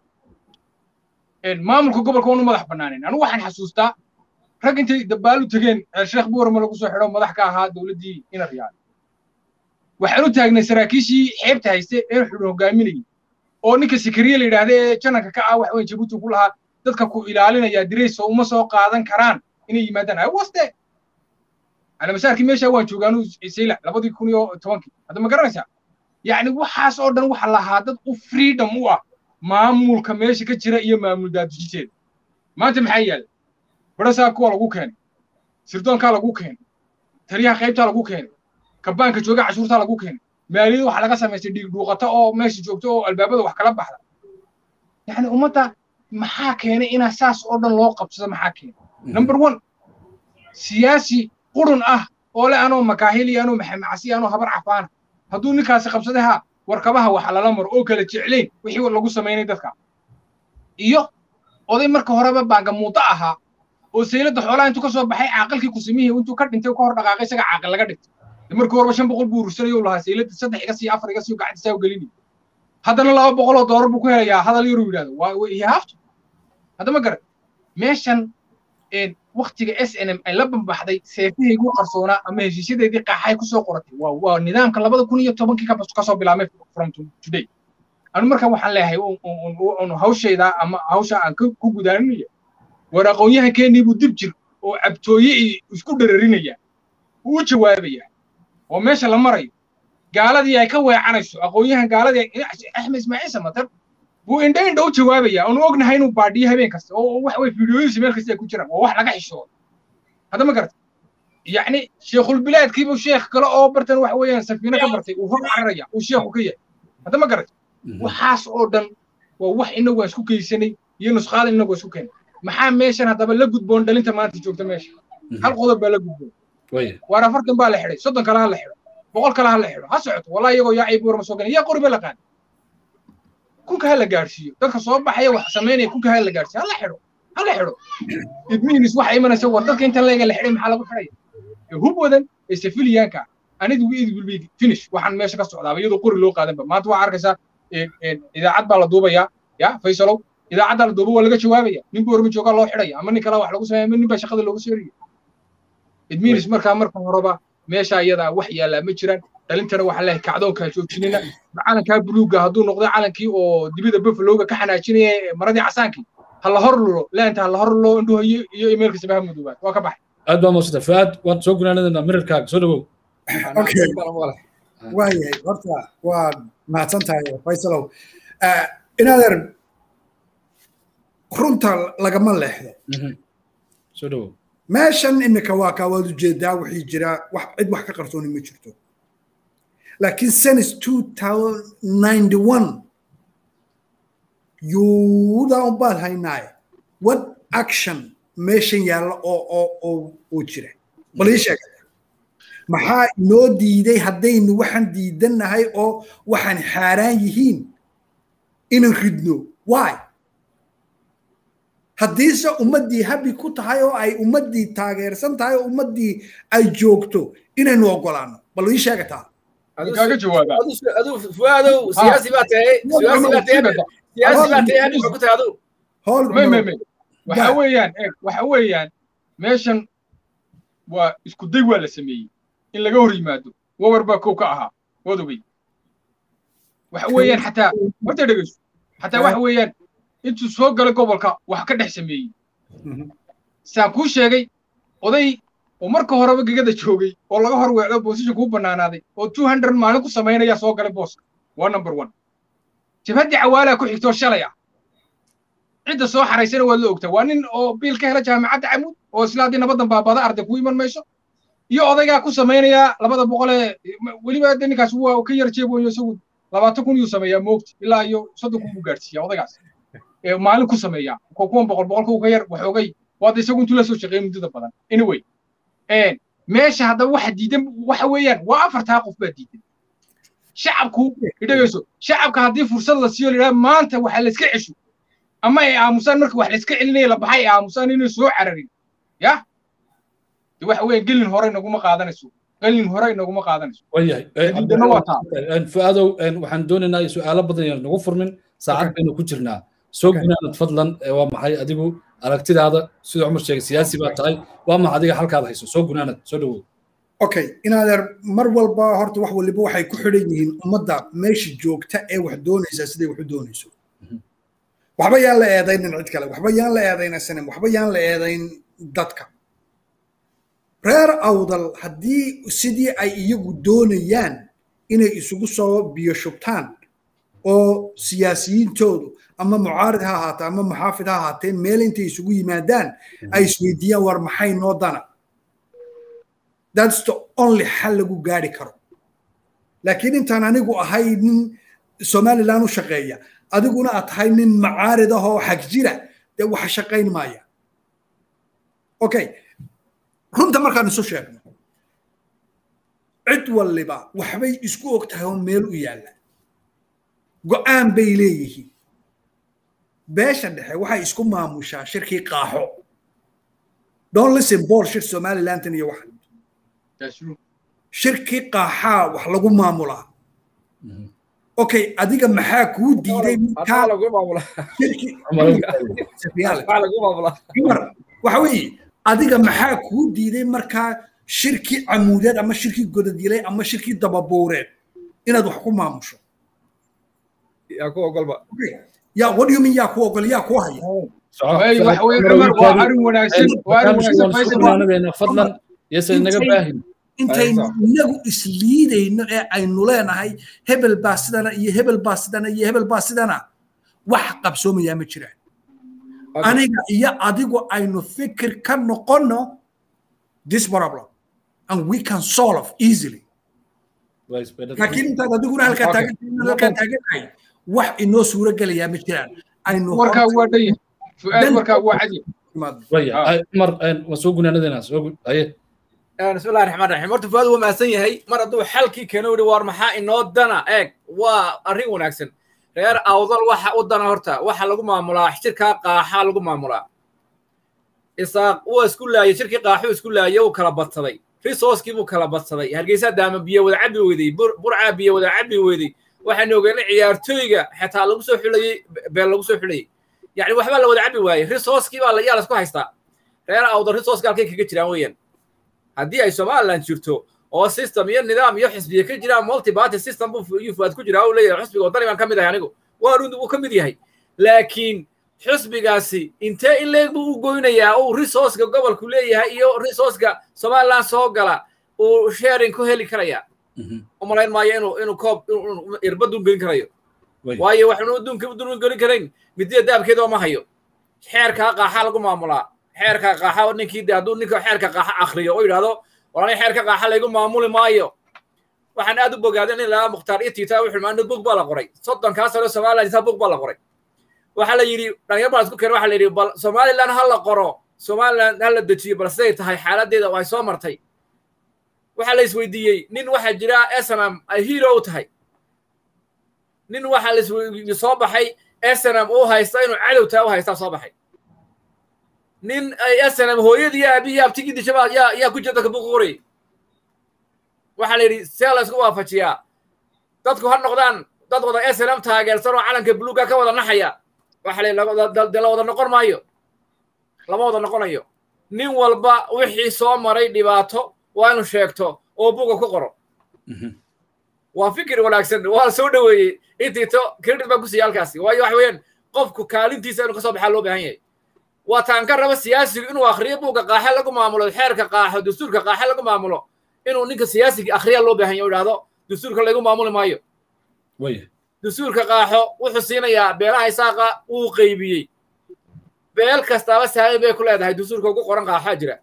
maamulka gobolka waanu madax bannaanayn anigu waxaan xasuustaa rag intay dabaalu tegeen sheekh buurama lagu soo xidho madax ka ahaa dowladdii ina riyaal waxaan u taagnay saraakiishii xeebta hayste ee xudun hogaaminayay oo ninka sikariye la yidhaahda ee jananka ka ah wax weyn jabuuti ku lahaa dadka ku ilaalinaya dirayso uma soo qaadan karaan inay yimaadaan ay waste alamasaarkii meesha waan joogaanu sayla labadii kun iyo tobankii hadda ma garanaysaa yacni waxaas oo dhan waxa lahaa dad u freedom u ah maamulka meesha ka jira iyo maamul daadujinteeda maanta maxaa yaala barasaabka waa lagu keenay sirdoonkaa lagu keenay taliyaha qaybtaa lagu keenay kabaanka jooga cashuurtaa lagu keenay maaliyada waxa laga samaystay dhiig dhuuqata oo meesha joogto oo albaabada wax kala baxda yacni ummadda maxaa keenay inaa saas oo dhan loo qabsado maxaa keenay number one siyaasi qurun ah oo le anoo makaahil iyo anoo maxamacsi anoo habar cafaana hadduu ninkaasi qabsaday ha warkabaha waxa lala maro oo kala jeclayn wixii lagu samaynay dadka iyo oday marka horeba baagamuudo ahaa oo sayladda xoolaha intuu ka soo baxay caaqilkii kusimihii intuu ka dhintay ka hor dhaqaaqay isaga caaqil laga dhigtay markii horeba shan boqol buu urursanayo lahaa sayladda saddex iga sii afar iga sii gacantisaa u gelinay haddana laba boqol oo doolar buu ku helayaa hadal yaruu yidhahdo waa hihaafto hadda ma garan meeshan waktiga s n m ay la bambaxday seefahaygu qarsoonaa ama heshiisyadeedii qaaxay kusoo qoratay waa waa nidaamka labada kun iyo tobankii kasoo bilaabmay from today anu marka waxaan leeyahay hawshayda ama hawsha aan ku gudaaninaya war aqoon-yahankeenii buu dib jir oo cabtooye iyo isku dhararinaya uu u jawaabaya oo meesha la marayo gaaladii ay ka weecanayso aqoon-yahan gaaladii axmed ismaaciil samatar buu indha indha u jawaabaya oonu ognahay inuu baadhiyo habeen kasta oo wax way fiidiyooyinsi meel kasta ay ku jiraan waa wax laga xishoodo hadda ma garata yacni sheekhulbilaadkiibuu sheekh kale oo bartan waxa weeyaan safiino ka bartay uu hor cararaya uu sheekhu ka yahay hadda ma garat waxaas oo dhan waa wax inagu aan isku geysanay iyo nusqaada inagu isku keenay maxaa meeshan haddaba la gudboon dhalinta maanta joogta meesha hal qodob baa la gudboon waar afartan baa la xidhay soddon kale ha la xidho boqol kale ha la xidho ha socoto wallahi iyagoo yaa cayb warma soo galan yaa qori ba la qaadi kunka ha la gaadhsiiyo dadka soo baxaya wax samaynaya kunka ha la gaadhsiiyo ha la xidho ha la xidho idmihinis waxa imanaysa war dadka inta leega la xidhay maxaa lagu xidhaya hub wadan ee safiliyaanka anigu id will be finish waxaan meesha ka socdaaba iyadoo qori loo qaadanba maanta waxaa arkaysaa idaacad baa la duubayaa ya faysalow idaacadda la duuba waa laga jawaabaya nin boorma joogaa loo xidhaya ama nin kale wax lagu sameeya ama nin baa shaqada looga seeraya idminis markaa marka horeba meesha iyadaa wax yaallaa ma jiraan dhalintana waxaa leeyahay kacdoonkaa joojinina calankaa buluugga hadduu noqdo calankii oo dibida buffalowga ka xanaajinaya maradii casaankii ha la hor lulo leenta ha la hor lulo indhuhu iyo imeelka sabaha madoobaad waa ka baxay aad baa maasanta fuaad waan soo gunaanadana mirarkaaga soo dhawow waayahay horta waa mahadsan tahay faysalow inaadeer runta lagama leexdo soo dhawow meeshan imika waa kaa waad ujeedaa wixii jira wax cid wax ka qarsooni ma jirto laakiin senis two thousand ninety one yuudan baad haynaaye what action meeshan yaalla oo oo oo oo jira bal ii sheeg maxaa inoo diiday haddaynu waxaan diidannahay oo waxaan xaaraan yihiin inaan ridno why haddiise ummaddii habi ku tahay oo ay ummaddii taageersan tahay oo ummaddii ay joogto inaynu ogolaano bal ii sheegataa kaaga jawaaba adu fuaadow siyaasi baa tahay siyaasi baa tahay siyaasi baa tahay hadii ku tahay adu may may may waxa weeyaan eeg waxa weeyaan meeshan waa isku day waa la sameeyey in laga hor yimaado wawar baa kow ka ahaa waad ogey waxa weeyaan xataa horta dhegeyso xataa waxa weeyaan intuu soo galay gobolka wax ka dhex sameeyey saan kuu sheegay oday oo marka horeba gegada joogay oo laga hor weecdo boosisha kuu bannaanaaday oo two hundred maalin ku samaynaya soo galay booska waa number one jabhaddii cawaalaa ku xigtoo shalay ah cidda soo xaraysana waad la ogtaa waa nin oo biil ka hela jaamacadda camuud oo isla haddii nabadan baabada arday ku iman mayso iyo odaygaa ku samaynaya labada boqol ee weliba de ninkaas waa ka yar jeeboyo isagu labaatan kun yuu sameeyaa moogti ilaa iyo soddon kun buu gaadhsiiyaa odaygaas maalin ku sameeyaa kuwan boqol boqolka uu ka yar waxoogay waada isagu intuu la soo shaqeeyay muddada badan anyway meesha haddaba waxa diidan waxa weeyaan waa afartaa qof baa diidan shacabku idhagayso shacabka haddii fursad la siiyo layidhaha maanta waxa la iska cesho ama ay aamusaan marka wax la iska celinaya la baxay ay aamusaan inay soo cararin ya de waxa weeyaan gelin hore inaguma qaadanayso gelin hore inaguma qaadanayso waayahay fuaadow waxaan doonaynaa su-aalo badan yaan nagu furmin saacad baynu ku jirnaa soo gunaanad fadlan waa maxay adigu aragtidaada sida cumar sheegay siyaasi baa tahay waa maxa adiga halkaad hayso soo gunaanad soo dhawow okay inaadeer mar walba horta wax waliba waxay ku xidhan yihiin ummadda meesha joogta ee wax doonaysaa siday wax u doonayso waxba yaan la eedaynin cid kale waxba yaan la eedayna sanem waxba yaan la eedayn dadka reer awdal haddii sidii ay iyagu doonayaan inay isugu soo biyo shubtaan oo siyaasiyiintoodu ama mucaarid ha ahaatee ama muxaafid ha ahaatee meel intay isugu yimaadaan ay isweydiiyaan war maxay noo dana that's the only xal lagu gaari karo laakiin intaan anigu ahay nin somaliland u shaqeeya adiguna aad tahay nin macaarid ah oo xag jira dee wax shaqayn maaya okay runta markaan isu sheegno cid waliba waxbay isku og tahay oo meel u yaalla go'aan bay leeyihiin beesha dhexe waxay isku maamushaa shirkii qaaxo don't listen bullshit somalilandan iyo waxan shirkii qaaxaa wax lagu maamulaa okay adiga maxaa kuu diiday waxa weeye adiga maxaa kuu diiday markaa shirkii camuudeed ama shirkii godadilay ama shirkii dababuureed inaad wax ku maamusho yaa ku ogolba yaa what do you mean yaa ku ogol yaa ku haya waxa weeye cumar waa arrin wanaagsan waa arrin wanaagsan faysal fadlan yase naga baahin intaynu inagu isliidayno ee aynu leenahay hebel baa sidana iyo hebel baa sidana iyo hebel baa sidana wax qabsoomayaa ma jiraan aniga iyo adigu aynu fikir ka noqonno this problem and we can solve easily laakiin intaad adiguna halkaa taagan halkaa taaganahay wax inoo suuro gelayaa ma jiraan aynu warkaa waa dhan yahay fu'aad warkaa waa cadi mar waa soo gunaanadeenaa soo haye بسم الله الرحمن الرحيم horta fuaad wuu mahadsan yahay mar hadduu xalkii keeno yidhi waar maxaa inoo dana eeg waa arrin wanaagsan reer awdal waxa u dana horta waxa lagu maamulaa shirkaa qaaxaa lagu maamulaa isaaq wuu isku laayay shirkii qaaxuu isku laayay uu kala badsaday risooskii buu kala badsaday hargeysa daama biyo wada cabi weyday burcaa biyo wada cabi weyday waxaanu ogeena ciyaartooyga xitaa lagu soo xulayey beel lagu soo xulayey yani waxbaa la wada cabi waayey risooskii baa yaa laisku haystaa reer awdal risooska halkay kaga jiraan weeyaan haddii ay somaliland jirto oo system iyo nidaam iyo xisbiya ka jiraan multiparty system buu fuaad ku jiraa uu leeyahay xusbiga wadani baan ka mid ahay anigu waa rundu uu ka mid yahay laakiin xusbigaasi intee in leeg buu u goynayaa uu resourceka gobolku leeyahay iyo resourceka somaliland soo gala uu sharing ku heli karaya umalayn maayo inuu inuu koob irbadun gelin karayo waayo waxnu dunka dun gelin karayn midida daabkeeda ma hayo xeerkaa qaaxa lagu maamulaa xeerka qaaxa ninkii de hadduu ninka xeerka qaaxa akriyo oo yidhahdo walani xeerka qaaxa laygu maamuli maayo waxaan aad u bogaaday nin lagaa mukhtaar itita wuxuu maa bug baa la qoray soddonkaa sano somaliland intaa bug baa la qoray waxaa la yidhi dhalinyar baa isku keen waxaa la yidhi bal somaliland ha la qoro somaliland ha la dejiyo bal siday tahay xaaladeeda ay soo martay waxaa la isweydiiyey nin waxaa jira snm ay hero u tahay nin waxaa la soo baxay snm uu haysta inuu cadowtaa u haystaa soo baxay nin ay snm hooyadii aabihii abtigii dishabaa yaa yaa ku jirta kabuq qoray waxaa la yidhi see la isku waafajiyaa dadku ha noqdaan dad wada snm taageersan oo calanka buluuga ka wada naxaya waxa la yidhi de la wada noqon maayo lama wada noqonayo nin walba wixii soo maray dhibaato waa inuu sheegto oo buga ku qoro waa fikir wanaagsan waa soo dhoweeyey intiito credit baan ku siiya halkaasi waayo waxa weeyaan qofku kaalintiisa inuu kasoo baxaa loo baahan yahay waa taan ka raba siyaasigu inuu akhriyo buugga qaaxe lagu maamulo xeerka qaaxo dastuurka qaaxe lagu maamulo inuu ninka siyaasiga akhriya loo baahan yahay o idhahdo dastuurka laygu maamuli maayo dastuurka qaaxo wuxuu siinayaa beelaha isaaqa wuu qaybiyey beel kastaaba saami bay ku leedahay dastuurka ugu qoran qaaxaa jira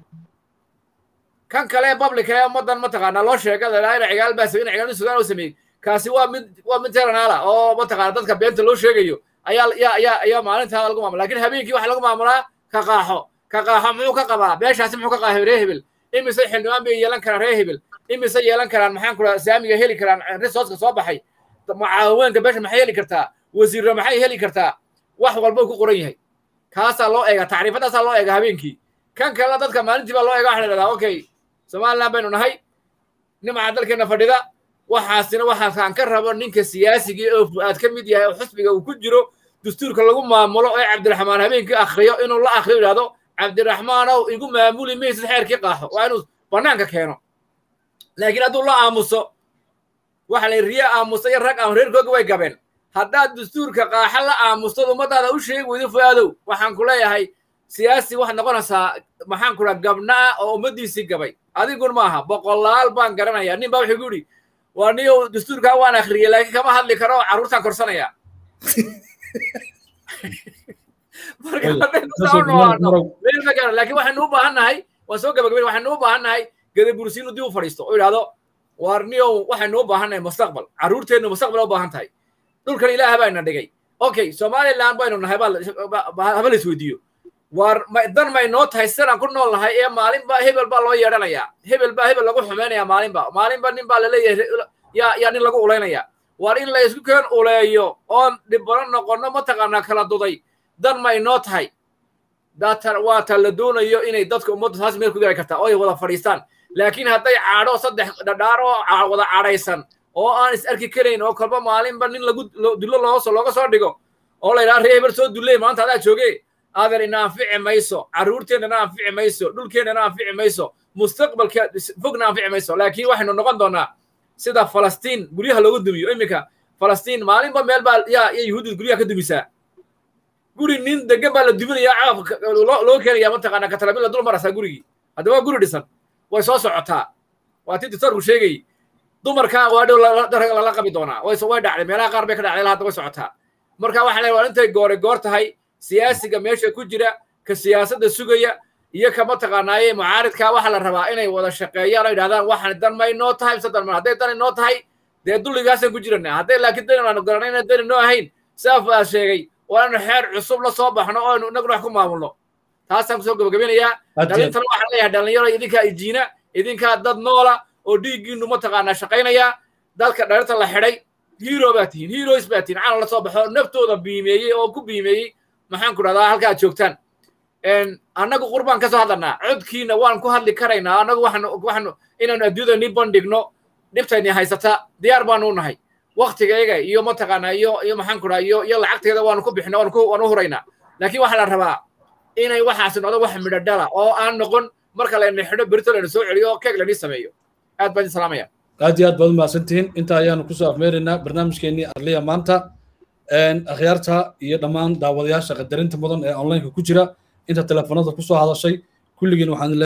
kan kale publica ee ummaddan mataqaanaa loo sheega ladhaa ina cigaal baa ina cigaal sugaan oo sameeyey kaasi waa mid waa mid teranaala oo mataqaana dadka beenta loo sheegayo ayaa ayaa ayaa ayaa maalintaada lagu maamula lakin habeenkii waxaa lagu maamulaa ka qaaxo ka qaaxo muxuu ka qabaa beeshaasi muxuu ka qaaxay ree hebel imise xildhibaan bay yeelan karaan ree hebel imise yeelan karaan maxaan kula saamiga heli karaan resourceka soo baxay mucaawinka beesha maxay heli kartaa wasiirra maxay heli kartaa wax walba ku qoran yahay kaasaa loo eega tacriifadaasaa loo eega habeenkii kan kalena dadka maalintii baa loo eega waxa la dhahdaa okay somaliland baynu nahay nimca dalkeena fadhida waxaasina waxaasaan ka rabo ninka siyaasigii oo fu'aad ka mid yahay oo xusbiga uu ku jiro dastuurka lagu maamulo ee cabdiraxmaan habeenkii akhriyo inuu la akhriyo yidhahdo cabdiraxmaanow igu maamuli maysid xeerkii qaaxo waa inuu bannaanka keeno laakiin hadduu la aamuso waxa la riye aamusa iyo rag aan reerkooga way gabeen haddaad dastuurka qaaxa la aamustad ummadaada u sheegi weydo fu'aadow waxaan ku leeyahay siyaasi waxaad noqonaysaa maxaan ku dhaha gabnaa oo ummaddiisii gabay adigun maaha boqolaal baan garanayaa nin baa wuxuu ku yidhi waa niyow dastuurkaa waan akhriyey laakiin kama hadli karo carruurtaan korsanaya marka haddaynu saa u noolaano laakiin waxaynu u baahan nahay waan soo gabagabayn waxaynu u baahan nahay gadabursi inuu dib u fadhiisto oo yidhahdo waar niyow waxaynu u baahan nahay mustaqbal carruurteennu mustaqbal u baahan tahay dhulkan ilaaha baa ina dhigay okay somaliland baynu nahay haba la isweydiiyo waar dan may noo tahay sidaan ku nool nahay ee maalinba hebel baa loo yeedhanayaa hebel baa hebel lagu xumaynayaa maalinba maalinba nin baa laleeyahay yaa yaa nin lagu ulaynayaa waar in la isku keen uleeyo oon dhibano noqonno mataqaanaa kala duday dan may noo tahay daata waa ta la doonayo inay dadka ummadda taas meel ku gaari kartaa oo ay wada fadhiistaan laakiin hadday caadho saddex dhadhaar oo wada cadhaysan oo aan is arki karayn oo kolba maalinba nin lagu dullo looso looga soo dhigo oo la yidhaha ree hebel soo dulley maanta adaa jooge adeer ina anfici mayso carruurteennana anfici mayso dhulkeennana anfici mayso mustaqbalka fogna anfici mayso laakiin waxaynu noqon doonaa sida falastiin guryaha loogu dumiyo iminka falastiin maalinba meel baa yaa ya yuhuudda guryaha ka dumisaa guri nin degan baa la duminaya caabka loo keenaya mataqaana katalabil la dul maraysaa gurigii haddaba guri dhisan way soo socotaa waa tii dictorku sheegayy dumarka waa dhow lala qabi doonaa way way dhacday meelaha qaar bay ka dhacday hadda way socotaa marka waxaa leeyahay waa intay goore goor tahay siyaasiga meesha ku jira ka siyaasadda sugaya iyo ka mataqaanaaye mucaaridka waxaa la rabaa inay wada shaqeeyaan oo yidhahdaan waxaan dan ma inoo tahay mise dan ma hadday dan inoo tahay dee dulligaasaan ku jirana hadday laakiin dan aanu garanay inaan dan inoo ahayn sidaaf baa sheegay waa inu xeer cusub la soo baxno oo aynu inaguna wax ku maamulno taasaan kusoo gabagabinayaa dhalintana waxaan leeyahay dhalinyaro idinkaa ijiina idinkaa dad noola oo dhiiggiinu mataqaanaa shaqaynaya dadka dhalinta la xidhay hero baa tihiin heroes baa tihiin calan la soo baxo naftooda biimeeyey oo ku biimeeyey maxaan ku dhahdaa halka aad joogtaan annagu qurbaan ka soo hadlanaa codkiina waan ku hadli karaynaa annagu waxaanu waxaanu inaanu adduunyada ni bandhigno dhibtayni haysata diyaar baanu u nahay waktigayga iyo mataqaanaa iyo iyo maxaan ku dhaha iyo iyo lacagteeda waanu ku bixina waanu ku waanu huraynaa laakiin waxaa la rabaa inay waxaasi noqdo wax midho dhala oo aan noqon marka layna xidho berito layna soo celiyo oo keeg laynii sameeyo aad baan idin salaamaya aad iyo aad baad umahadsantihiin intaa ayaanu kusoo afmeeraynaa barnaamijkeenii arliya maanta akhyaarta iyo dhammaan daawadayaasha qadarinta mudan ee onlineka ku jira inta telefoonada kusoo hadashay kulligiin waxaan